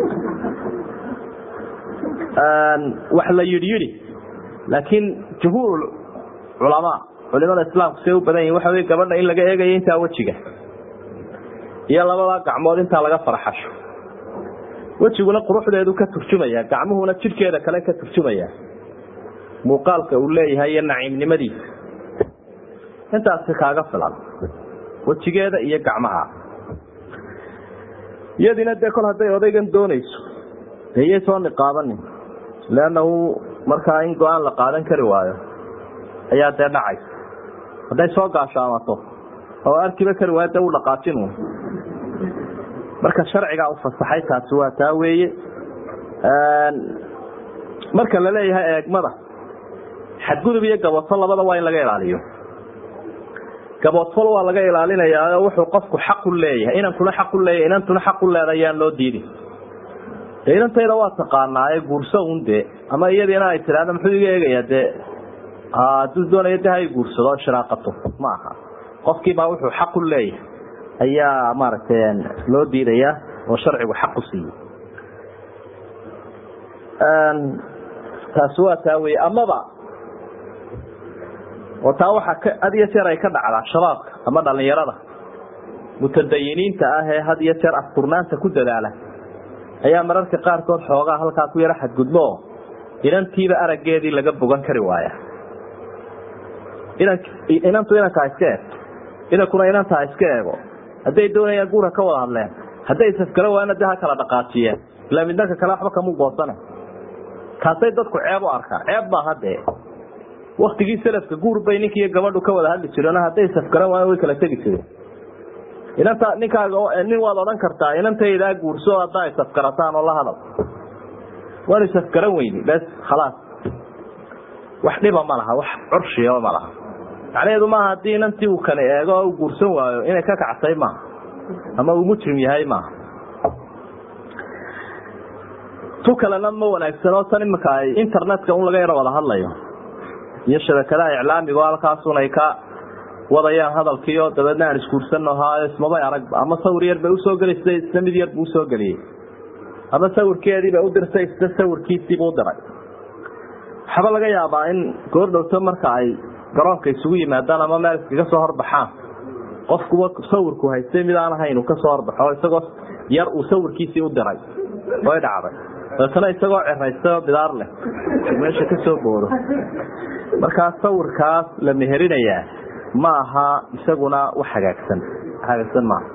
wax la yidhi yidhi laakiin jumhuur culamaa culimada islaamku say u badan yihin waxa wey gabadha in laga eegayo intaa wejiga iyo labada gacmood intaa laga farxasho wejiguna quruxdeedu ka turjumaya gacmuhuna jidhkeeda kale ka turjumaya muuqaalka uu leeyahay iyo naciimnimadiisa intaasi kaaga filan wejigeeda iyo gacmaha iyadiina dee kol hadday odaygan doonayso dee iyay soo niqaabanin leannahu markaa in go-aan la qaadan kari waayo ayaa dee dhacaysa hadday soo gaashaamato oo arkiba kari waayo dee u dhaqaajin marka sharcigaa u fasaxay taasi waa taa weeye marka la leeyahay eegmada xadgudub iyo gaboodfal labada waa in laga ilaaliyo gaboodfal waa laga ilaalinayaa wuxuu qofku xaqu leeyahay inankuna xaqu leeyahay inantuna xaqu leeda ayaan loo diidin dee inantayda waa taqaanaaye guurso un dee ama iyadiina ay tidhaahda muxuu iga eegayaa dee hadduu doonayo de hay guursado o shiraaqato ma aha qofkiibaa wuxuu xaqu leeyahay ayaa maaragtay loo diidayaa oo sharcigu xaqu siiyey taasi waa taa weye amaba oo taa waxaa had iyo jeer ay ka dhacdaa shabaabka ama dhalinyarada mutadayiniinta ah ee had iyo jeer afkurnaanta ku dadaala ayaa mararka qaarkood xoogaa halkaa ku yaro xadgudbo oo inantiiba araggeedii laga bogan kari waaya inan inantu inanka ha iska eegto inankuna inanta ha iska eego hadday doonayaan guura ka wada hadleen hadday safgaro waana de ha kala dhaqaajiyeen ilaa midnanka kale waxba kamu goosane kaasay dadku ceeb u arkaan ceeb maaha dee waktigii salafka guur bay ninkiiyo gabadhu ka wada hadli jireen hadday safgaran waana way kala tegi jireen inanta ninkaaga nin waad odhan kartaa inantaydaa guurso haddaa ay safgarataan oo la hadal waanu safgaran weyni bes khalaas wax dhiba ma laha wax curshiya ma laha macnaheedu maaha haddii inantii uu kani eego oo u guursan waayo inay ka kacsay maaha ama uu mujrim yahay maaha tu kalena ma wanaagsanoo tan imika ay internetka un laga yaro wada hadlayo iyo shabakadaha iclaamiga oo halkaasun ay ka wadayaan hadalkii oo dabeedna aan isguursanno haayo ismabay aragba ama sawir yar bay usoo gelisay isna mid yar buu usoo geliyey ama sawirkeedii bay u dirtay isna sawirkiisiibuu diray waxaaba laga yaabaa in goordhowto marka ay garoonka isugu yimaadaan ama meel iskaga soo horbaxaan qofkuba sawirku haystay mid aan ahayn uu kasoo horbaxo isagoo yar uu sawirkiisii u diray way dhacday dabeetana isagoo ciraystay oo bidaar leh meesha ka soo boodo markaa sawirkaas la meherinayaa ma aha isaguna wax hagaagsan hagaagsan maaha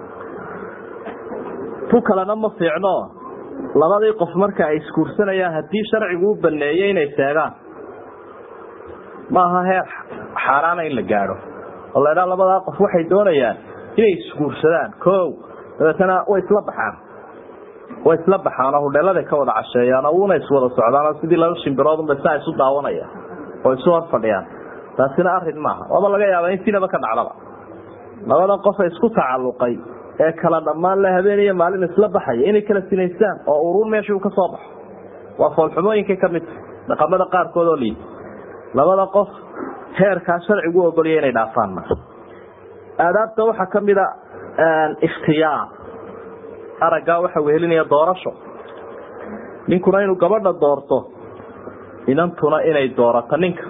tu kalena ma fiicno labadii qof marka ay isguursanayaan haddii sharcigu u baneeyey inay seegaan ma aha heer xaaraana in la gaadho oo la dhaa labadaa qof waxay doonayaan inay isguursadaan ko dabeetana way isla baxaan way isla baxaan oo hudheeladay ka wada casheeyaan oo una iswada socdaan oo sidii laba shimbiroodunba saa isu daawanaya oo isu hor fadhiyaan taasina arin maaha waaba laga yaaba in sinaba ka dhacdaba labada qofa isku tacalluqay ee kala dhammaan la habeen iyo maalin isla baxaya inay kala sinaystaan oo uruun meeshii uu ka soo baxo waa foolxumooyinkay ka mid dhaqamada qaarkood oo liid labada qof heerkaa sharcigu u ogolya inay dhaafaan ma aadaabta waxaa ka mida ikhtiyaar araggaa waxa wehelinaya doorasho ninkuna inuu gabadha doorto inantuna inay doorato ninka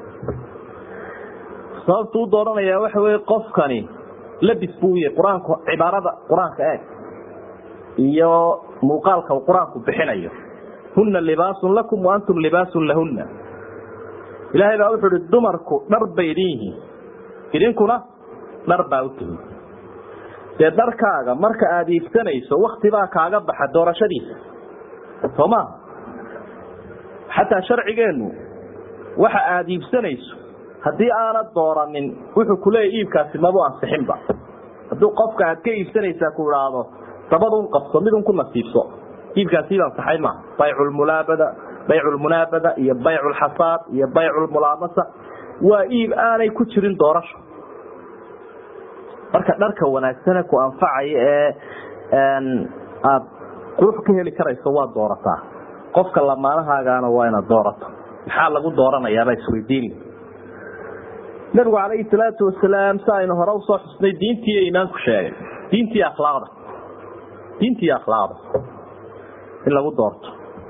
sababtu u dooranaya waxa wey qofkani labis buu yahay qur-aanku cibaarada qur-aanka eeg iyo muuqaalka uu qur-aanku bixinayo huna libaasun lakum wa antum libaasun lahuna ilaahay baa wuxuu ihi dumarku dhar bay idin yihiin idinkuna dhar baa u tihi dee dharkaaga marka aada iibsanayso waktibaa kaaga baxa doorashadiisa soo maha xataa sharcigeennu waxa aada iibsanayso haddii aanad dooranin wuxuu kuleeya iibkaasi mabu ansixinba hadduu qofka aad ka iibsanaysaa ku idhaahdo dabadun qabso midun ku nasiibso iibkaasiiba ansaxay maaha bayculmulaabada bayculmunaabada iyo bayculxasaad iyo bayculmulaamasa waa iib aanay ku jirin doorasho marka dharka wanaagsane ku anfacaya ee aada qurux ka heli karayso waa doorataa qofka lamaanahaagaana waa inaad doorato maxaa lagu dooranayaabaa isweydiin nabigu calayhi salaatu wasalaam si aynu hore usoo xusnay diintii iyo iimaanku sheegay diintii akhlaaqda diintii akhlaaqda in lagu doorto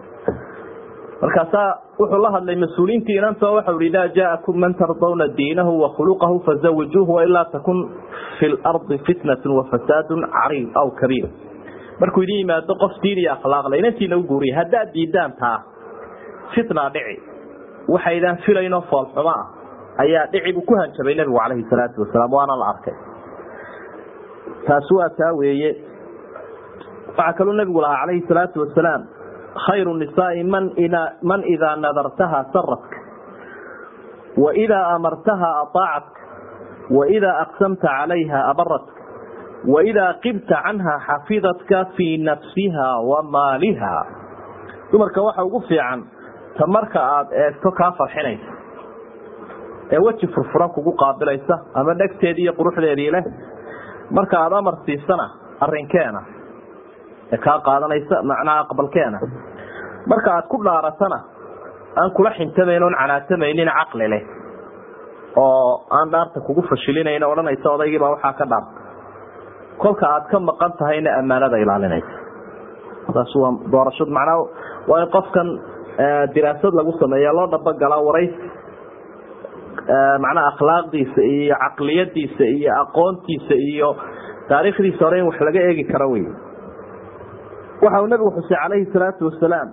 markaasaa wuxuu la hadlay mas-uuliyiintii inanta waxau hi idaa jaa'akum man tardawna diinahu wa khuluqahu fazawijuuhu wailaa takun fi lardi fitnatu wafasaadun cariid aw kabiir markuu idin yimaado qof diin iyo akhlaaqle inantiina u guuriya haddaad diidaan taa fitna dhici waxaydaan filaynoo foolxumo ah ayaa dhici buu ku hanjabay nebigu calayhi salaatu wasalaam waana la arkay taasi waa taa weeye waxaa kaluu nebigu lahaa calayhi salaatu wasalaam khayru nisaai man man idaa nadartaha saratka waidaa amartaha aaacatka waidaa aqsamta calayha abaratka waidaa qibta canha xafidatka fii nafsiha wa maaliha dumarka waxa ugu fiican ta marka aada eegto kaa farxinaysa ee weji furfuran kugu qaabilaysa ama dhegteedii iyo quruxdeedii leh marka aada amar siisana arinkeena ee kaa qaadanaysa macnaha aqbalkeena marka aad ku dhaaratana aan kula xintamayn oon canaatamaynin caqli leh oo aan dhaarta kugu fashilinayn odhanaysa odaygiibaa waxaa ka dhaarta kolka aad ka maqan tahayna ammaanada ilaalinaysa taas waa doorashad macnaa waa in qofkan diraasad lagu sameeya loo dhabogalaa waraysi macnaha akhlaaqdiisa iyo caqliyadiisa iyo aqoontiisa iyo taariikhdiisa hore in wax laga eegi karo wey waxa uu nabigu xusay calayhi salaatu wasalaam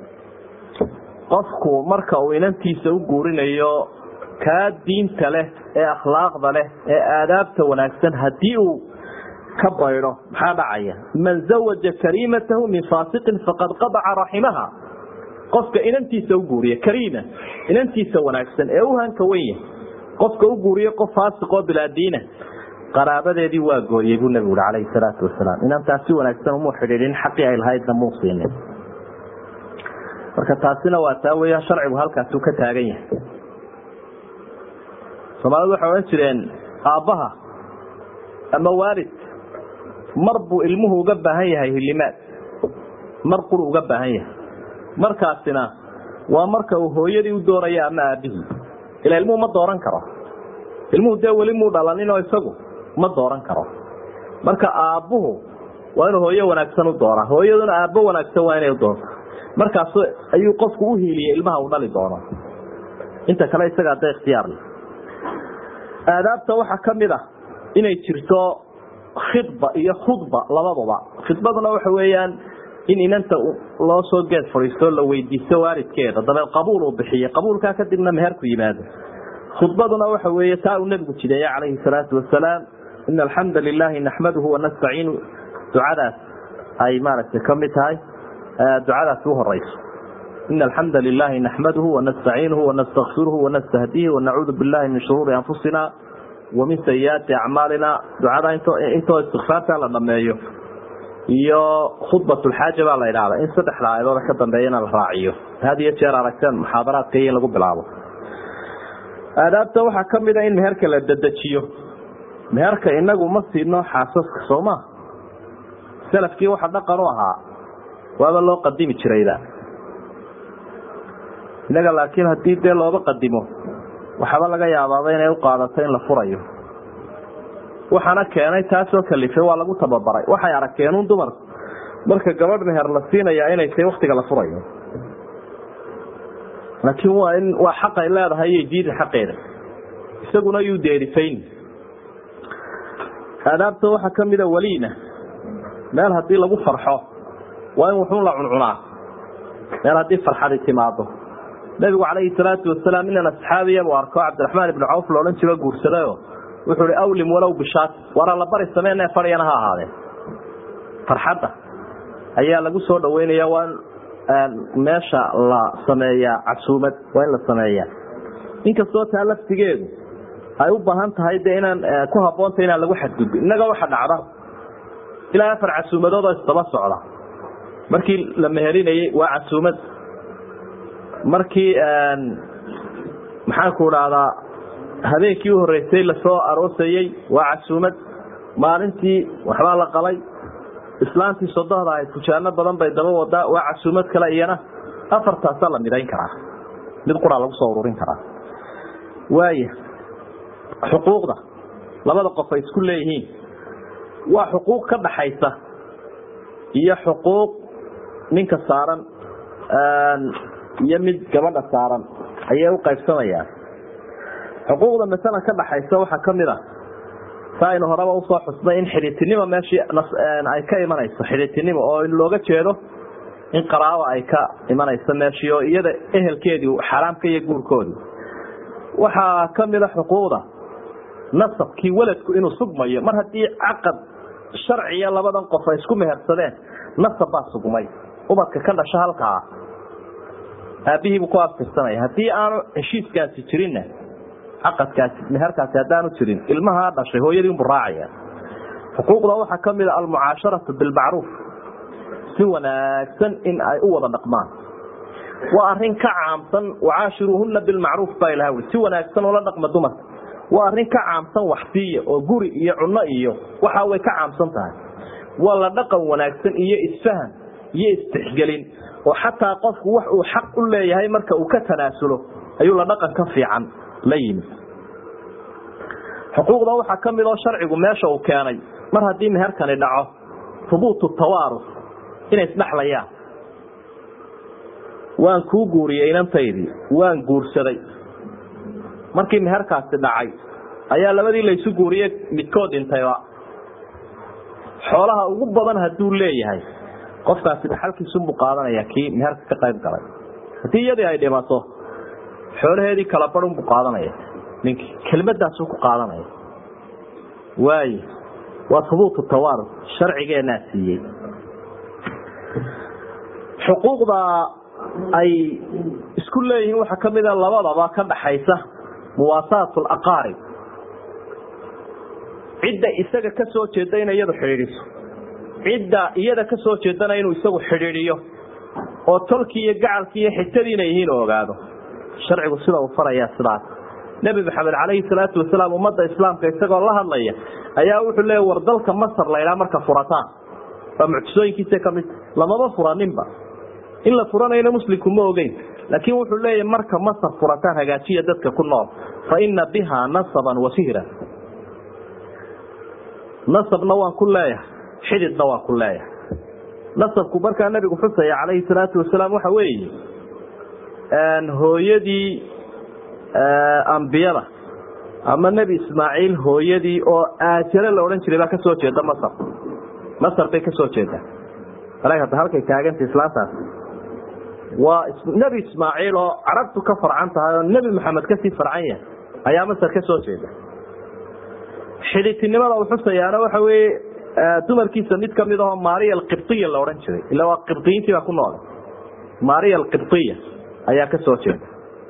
qofku marka uu inantiisa u guurinayo kaa diinta leh ee akhlaaqda leh ee aadaabta wanaagsan haddii uu ka baydho maxaa dhacaya man zawaja kariimatahu min faasiqin faqad qadaca raximaha qofka inantiisa u guuriya kariima inantiisa wanaagsan ee u hanka wenya qofka u guuriyo qof faasiqoo bilaadiina qaraabadeedii waa gooyey buu nabigu ui calayhi salaatu wasalaam inantaas si wanaagsan umuu xidhiidhin xaqii ay lahaydna muu siinin marka taasina waa taa weya sharcigu halkaasuu ka taagan yahay soomaalidu waxay odhan jireen aabbaha ama waalid mar buu ilmuhu uga baahan yahay hilimaad mar quru uga baahan yahay markaasina waa marka uu hooyadii u dooraya ama aabihii ila ilmuhu ma dooran karo ilmuhu dee weli muu dhalaninoo isagu ma dooran karo marka aabbuhu waa inuu hooyo wanaagsan u dooraa hooyaduna aabbo wanaagsan waa inay u doonto markaas ayuu qofku u hiiliyey ilmaha uu dhali doono inta kale isaga hadda ikhtiyaar leh aadaabta waxaa ka mid ah inay jirto khidba iyo khudba labadaba khidbaduna waxa weeyaan in inanta loo soo geed fadhiisto la weydiisto waalidkeeda dabeed qabuul uu bixiye qabuulkaa kadibna meherku yimaado khudbaduna waxa weeye taa uu nebigu jideeye calayhi salaatu wasalaam ina alxamda lilaahi naxmaduhu wanastaciinu ducadaas ay maaragtay ka mid tahay ducadaas u horeyso ina alxamda lilaahi naxmaduhu wanastaciinuhu wanastakfiruhu wanastahdiihi wanacuudu billahi min shuruuri anfusina wamin sayiaati acmaalina ducada intoo istikfaarta la dhameeyo iyo khudbatulxaaja baa la idhahda in saddexda aayadooda ka dambeeyana la raaciyo had iyo jeer aragteen muxaadaraadka iyo in lagu bilaabo aadaabta waxaa ka mid a in meherka la dedejiyo meherka inagu ma siino xaasaska soo ma salafkii waxa dhaqan u ahaa waaba loo qadimi jirayda innaga laakiin haddii dee looba qadimo waxaaba laga yaabaaba inay u qaadato in la furayo waxaana keenay taasoo kalifay waa lagu tababaray waxay arkeenun dumar marka gabadh meher la siinaya inay tahay waktiga la furayo laakiin waa in waa xaqay leedahay iyo diida xaqeeda isaguna yuu deerifayn aadaabta waxaa ka mida weliina meel haddii lagu farxo waa in wuxuun la cuncunaa meel haddii farxadi timaado nabigu calayhi salaatu wasalaam inan asxaabiya buu arko cabdiraxmaan ibnu cawf loodhan jiro guursadayo wuxuu hi awlim walow bishaat waraa la bari sameene fadhiyana ha ahaadeen farxadda ayaa lagu soo dhaweynaya waa in meesha la sameeyaa casuumad waa in la sameeyaa inkastoo taa laftigeedu ay u baahan tahay de inaan ku haboonta inaan lagu xadgudbin innaga waxa dhacda ilaa afar casuumadood oo isdaba socda markii la meherinayey waa casuumad markii maxaanku dhahdaa habeenkii u horeysay lasoo aroosayey waa casuumad maalintii waxbaa la qalay islaantii sodohda ahayd fujaano badan bay daba wadaa waa casuumad kale iyana afartaasaa la midayn karaa mid quraa lagu soo ururin karaa waaya xuquuqda labada qof ay isku leeyihiin waa xuquuq ka dhaxaysa iyo xuquuq ninka saaran iyo mid gabadha saaran ayay u qaybsamayaan xuquuqda masalan ka dhaxaysa waxaa kamid a sa aynu horeba usoo xusnay in xidhiitinimo meeshii ay ka imanayso xidhiitinimo oo looga jeedo in qaraabo ay ka imanayso meeshii oo iyada ehelkeedii xaaraamka iyo guurkoodii waxaa kamida xuquuqda nasabkii weladku inuu sugmayo mar haddii caqad sharciya labadan qof ay isku mehersadeen nasab baa sugmay ubadka ka dhasho halkaa aabihiibuu ku aftirsanaya haddii aanu heshiiskaasi jirinna caqadkaasi meherkaasi haddaanu jirin ilmahaa dhashay hooyadii unbu raacaya xuquuqda waxaa kamida almucaasharatu bilmacruuf si wanaagsan in ay u wada dhaqmaan waa arin ka caamsan wacaashiruuhuna bilmacruuf baa ilaha ui si wanaagsan ula dhaqma dumarka waa arrin ka caamsan waxsiiya oo guri iyo cunno iyo waxa way ka caamsan tahay waa la dhaqan wanaagsan iyo isfahan iyo istixgelin oo xataa qofku wax uu xaq u leeyahay marka uu ka tanaasulo ayuu la dhaqan ka fiican la yimi xuquuqda waxaa ka mid oo sharcigu meesha uu keenay mar haddii meherkani dhaco hubuutu tawaaruf inay isdhexlayaan waan kuu guuriyey inantaydii waan guursaday markii meherkaasi dhacay ayaa labadii laysu guuriyey midkood dhintayba xoolaha ugu badan hadduu leeyahay qofkaasi dhaxalkiisunbuu qaadanaya kii meherka ka qayb galay haddii iyadii ay dhimato xoolaheedii kala barunbuu qaadanaya ninkii kelmadaasu ku qaadanaya waayo waa hubuutu tawaaruf sharcigeenaa siiyey xuquuqda ay isku leeyihiin waxaa ka mida labadaba ka dhaxaysa muwaasaat alaqaarib cidda isaga ka soo jeeda inay iyadu xidhiidhiso cidda iyada ka soo jeedana inuu isagu xidhiidhiyo oo tolkii iyo gacalkii iyo xigtadii inay yihiin oo ogaado sharcigu sida uu farayaa sidaas nebi maxamed calayhi salaatu wasalaam ummadda islaamka isagoo la hadlaya ayaa wuxuu leeya war dalka masar laydhaa marka furataan waa mucjisooyinkiisa kamid lamaba furaninba in la furanayna muslimku ma ogeyn laakiin wuxuu leeyahy marka masar furataan hagaajiya dadka ku nool fa ina bihaa nasaban wa sihran nasabna waan ku leeyahay xididna waan ku leeyahay nasabku markaa nabigu xusaya calayhi salaatu wasalaam waxa weeye hooyadii ambiyada ama nebi ismaaciil hooyadii oo aajare la odhan jiray baa kasoo jeeda masar masar bay kasoo jeedaa a hadda halkay taaganta islaantaas waa nebi ismaaciil oo carabtu ka farcan tahay oo nebi maxamed kasii farcan yahay ayaa masar ka soo jeeda xidhitinimada uu xusayaana waxa weye dumarkiisa mid kamid ahoo maria alqibtiya la odhan jiray ila waa qibdiyiintii baa ku nool maria alqibtiya ayaa ka soo jeeda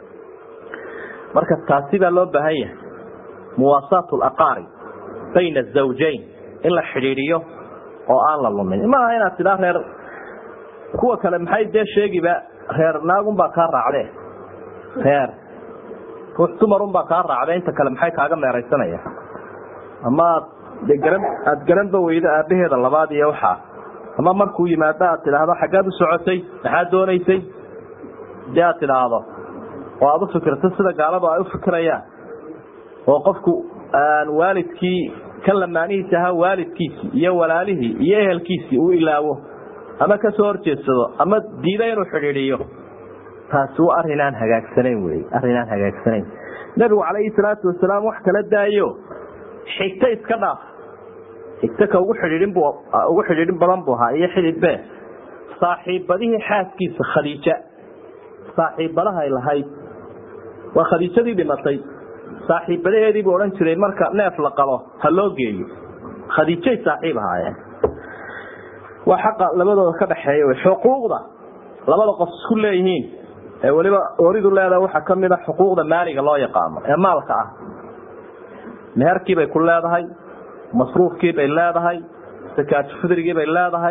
marka taasi baa loo baahan yahay muwaasaat alaqaarib bayna azawjayn in la xidhiidhiyo oo aan la lumin maaha inaad tidhaa reer kuwa kale maxay dee sheegiba reer naagunbaa kaa raacde reer ruux dumarunbaa kaa raacde inta kale maxay kaaga meeraysanaya ama aad de garan aada garanba weydo aabaheeda labaad iyo waxaa ama markuu yimaado aad tidhaahdo xaggaad u socotay maxaad doonaysay dee aad tidhaahdo oo aada u fikirto sida gaaladu ay u fikirayaan oo qofku waalidkii kan lamaanihiisi ahaa waalidkiisii iyo walaalihii iyo ehelkiisii uu ilaawo ama kasoo horjeedsado ama diida inuu xidhiidhiyo taasi waa arinaan hagaagsanayn wey arrinaan hagaagsanayn nebigu calayhi salaatu wasalaam wax kala daayo xigto iska dhaaf xigto ka ugu xidhiidhin bu ugu xidhiidhin badan buu ahaa iyo xididbe saaxiibadihii xaaskiisa khadiija saaxiibadahay lahayd waa khadiijadii dhimatay saaxiibadaheedii buu odhan jiray marka neef la qabo ha loo geeyo khadiijay saaxiib ahaayeen waa xaqa labadooda ka dhaxeeya wy xuquuqda labada qof isku leeyihiin ee weliba oridu leedaha waxaa kamid a xuquuqda maaliga loo yaqaano ee maalka ah meherkii bay ku leedahay masruufkii bay leedahay sakaatu fidrigii bay leedahay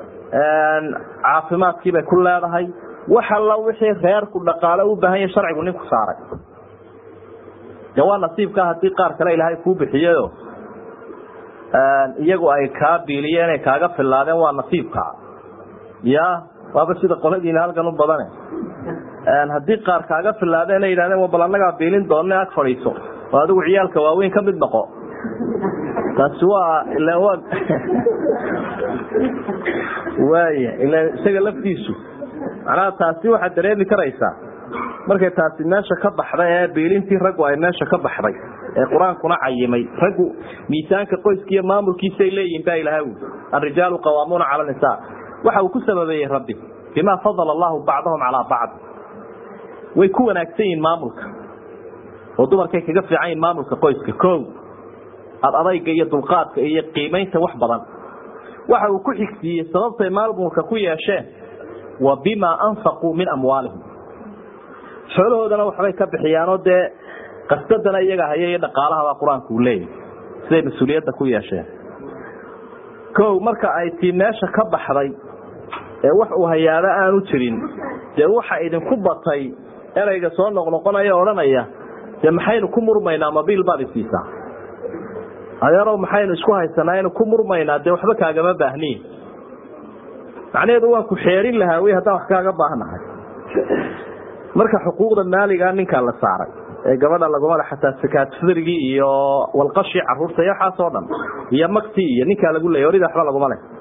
caafimaadkii bay ku leedahay wax alla wixii reerku dhaqaale u baahan yahay sharcigu ninku saaray de waa nasiibka haddii qaar kale ilaahay kuu bixiyayo iyagu ay kaa biiliyeen ay kaaga filaadeen waa nasiibka ya waaba sida qoladiina halkan u badane haddii qaar kaaga filaadeen ay yidhahdeen bal annagaa biilin doona ag fadhiiso oo adigu ciyaalka waaweyn ka mid noqo taasi waa ila waa waaya ila isaga laftiisu macnaha taasi waxaad dareemi karaysaa markay taasi meesha ka baxday ee biilintii raggu ay meesha ka baxday ee qur-aankuna cayimay raggu miisaanka qoyska iyo maamulkiisaay leeyihin baa ilaha wi alrijaalu qawaamuuna cala nisaa waxa uu ku sababeeyey rabbi bimaa fadala allahu bacdahum calaa bacd way ku wanaagsan yihiin maamulka oo dumarkay kaga fiican yihin maamulka qoyska ko ad adayga iyo dulqaadka iyo qiimaynta wax badan waxa uu ku xigsiiyey sababtay maamulka ku yeesheen wa bimaa anfaquu min amwaalihim xoolahoodana waxbay ka bixiyaanoo dee qasdadana iyaga haya iyo dhaqaalahaba qur-aanku uu leeyahy siday mas-uuliyadda ku yeesheen kow marka ay tii meesha ka baxday ee wax uu hayaaba aanu jirin dee waxa idinku batay ereyga soo noqnoqonaya odhanaya dee maxaynu ku murmaynaa mabiil baad isiisaa adeerow maxaynu isku haysanaa inu ku murmaynaa dee waxba kaagama baahniin macnaheedu waan ku xeerin lahaa wy haddaan wax kaaga baahnahay marka xuquuqda maaliga ninkaa la saaray ee gabadha lagumale xataa sakaatfirigii iyo walqashii caruurta iyo waxaas oo dhan iyo maktii iyo ninkaa lagu leeyay orida waxba laguma leh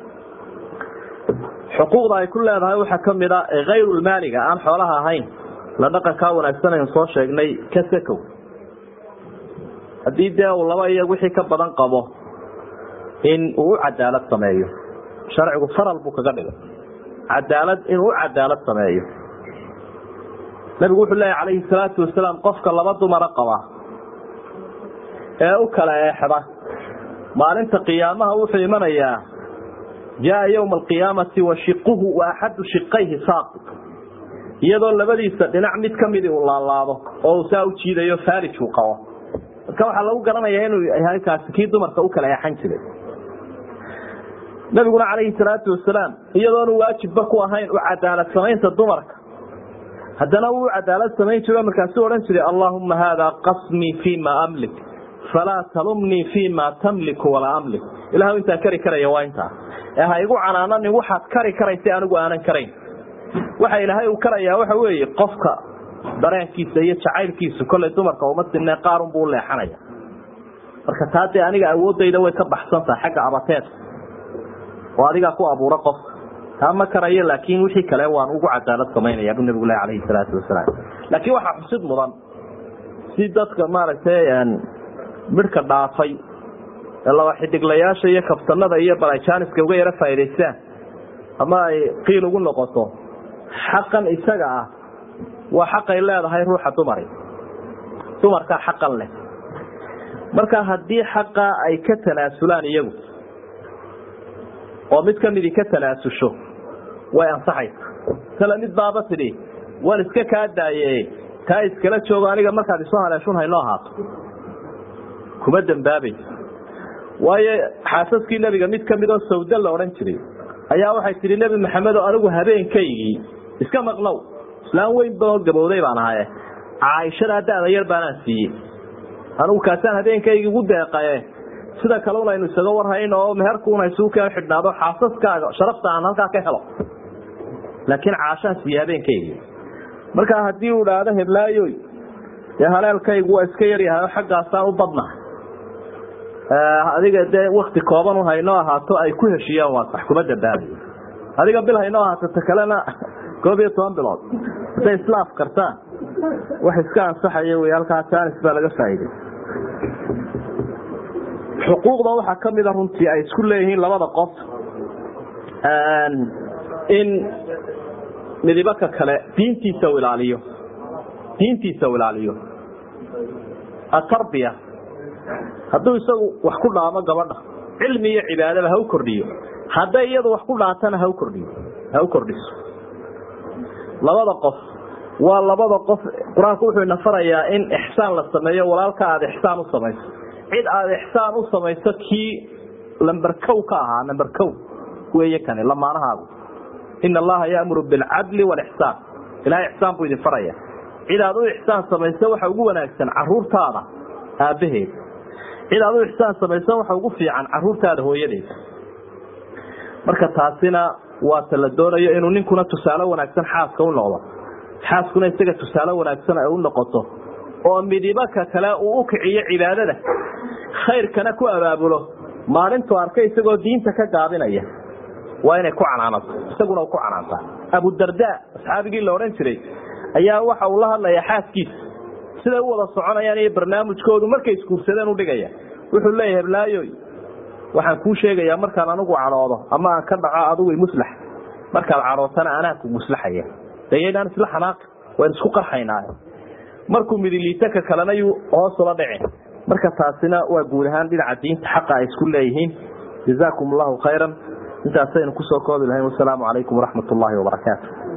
xuquuqda ay ku leedahay waxaa kamid a hayrulmaaliga aan xoolaha ahayn la dhaqankaa wanaagsan aynu soo sheegnay ka sakow haddii dee uu laba iyo wixii ka badan qabo in uu u cadaalad sameeyo sharcigu faral buu kaga dhigay cadaalad inuu u cadaalad sameeyo nabigu wuxuu leeyahy calayhi salaatu wasalaam qofka laba dumara qaba ee u kala eexda maalinta qiyaamaha wuxuu imanayaa jaa yowma alqiyaamati wa shiquhu wa axadu shiqayhi saaqi iyadoo labadiisa dhinac mid kamidi uu laalaado oo uu saa u jiidayo farij uu qabo marka waxaa lagu garanayaa inuu yahay kaasi kii dumarka u kala eexan jiray nabiguna calayhi salaatu wasalaam iyadoonu waajibba ku ahayn u cadaalad samaynta dumarka haddana wuu cadaalad samayn jiro markaasuu odhan jiray allaahuma haada qasmii fii ma amlik falaa talumnii fii ma tamliku walaa amlik ilahu intaa kari karaya waa intaa ee ha igu canaananin waxaad kari karaysa anigu aanan karayn waxa ilaahay uu karayaa waxa weeye qofka dareenkiisa iyo jacaylkiisu kollay dumarka uma sinee qaarunbuu u leexanaya marka taa dee aniga awooddayda way ka baxsantaha xagga abateedka oo adigaa ku abuura qofka taa ma karayo laakiin wixii kale waan ugu cadaalad samaynaya buu nabigu leh alayhi salaatu wasalaam laakiin waxaa xusid mudan si dadka maaragtay midhka dhaafay ee laba xidiglayaasha iyo kabtanada iyo balajaaniska uga yaro faa'idaystaan ama ay qiil ugu noqoto xaqan isaga ah waa xaqay leedahay ruuxa dumari dumarkaa xaqan leh marka haddii xaqa ay ka tanaasulaan iyagu oo mid kamidii ka tanaasusho way ansaxaysa tale mid baaba tidhi waan iska kaa daaye taa iskala joogo aniga markaad isoo haleeshun haynoo ahaato kuma dembaabayso waayo xaasaskii nebiga mid kamid oo sawda la odhan jiray ayaa waxay tihi nebi maxamed oo anigu habeenkaygii iska maqnow islaan weyn baoo gabowday baan ahaye caaishada da'da yar baanaan siiyey anigu kaasaan habeenkaygii ugu deeqaye sida kale un aynu isaga warhayn oo meherkuun haysuu ka xidhnaado xaasaskaaga sharafta aan halkaa ka helo laakiin caashaan siiye habeenkaygii markaa haddii uu idhaahdo heblaayoy dee haleelkaygu waa iska yaryahay oo xaggaasaan u badnahay adiga dee wakti kooban un haynoo ahaato ay ku heshiiyaan waa sax kuma dambaabayo adiga bil haynoo ahaato ta kalena koob iyo toban bilood hadday islaaf kartaan wax iska ansaxaya wey halkaa jaanis baa laga faa'iiday xuquuqda waxaa kamida runtii ay isku leeyihiin labada qof in midibaka kale diintiisa u ilaaliyo diintiisa u ilaaliyo atarbiya hadduu isagu wax ku dhaamo gabadha cilmi iyo cibaadaba ha u kordhiyo hadday iyadu wax ku dhaatana ha u kordhiyo ha u kordhiso labada qof waa labada qof qur-aanku wuxuu ina farayaa in ixsaan la sameeyo walaalka aada ixsaan u samayso cid aada ixsaan u samayso kii lamber kow ka ahaa lamber kow weeye kani lamaanahaagu ina allaha yaamuru bilcadli walixsaan ilahay ixsaan buu idin faraya cid aad u ixsaan samayso waxa ugu wanaagsan caruurtaada aabbaheed cid aad u ixsaan samayso waxa ugu fiican caruurtaada hooyadeed marka taasina waa ta la doonayo inuu ninkuna tusaale wanaagsan xaaska u noqdo xaaskuna isaga tusaale wanaagsan ay u noqoto oo midibaka kale uu u kiciyo cibaadada khayrkana ku abaabulo maalintuu arkay isagoo diinta ka gaabinaya waa inay ku canaanato isaguna u ku canaantaa abudarda asxaabigii la odhan jiray ayaa waxa uu la hadlayaa xaaskiisa siday u wada soconayaan iyo barnaamijkoodu markay isguursadeen udhigaya wuxuu leeyahay heblaayoy waxaan kuu sheegayaa markaan anigu cadhoodo ama aan ka dhaco adigu muslax markaad cadhootana anaa ku muslaxaya dayaydaan isla xanaaqi waan isku qarxaynaayo markuu midiliitaka kalena yuu hoos ula dhicin marka taasina waa guud ahaan dhinaca diinta xaqa ay isku leeyihiin jazaakum allahu khayran intaasaynu kusoo koobi lahayn wasalaamu calaykum waraxmat ullaahi wabarakaatu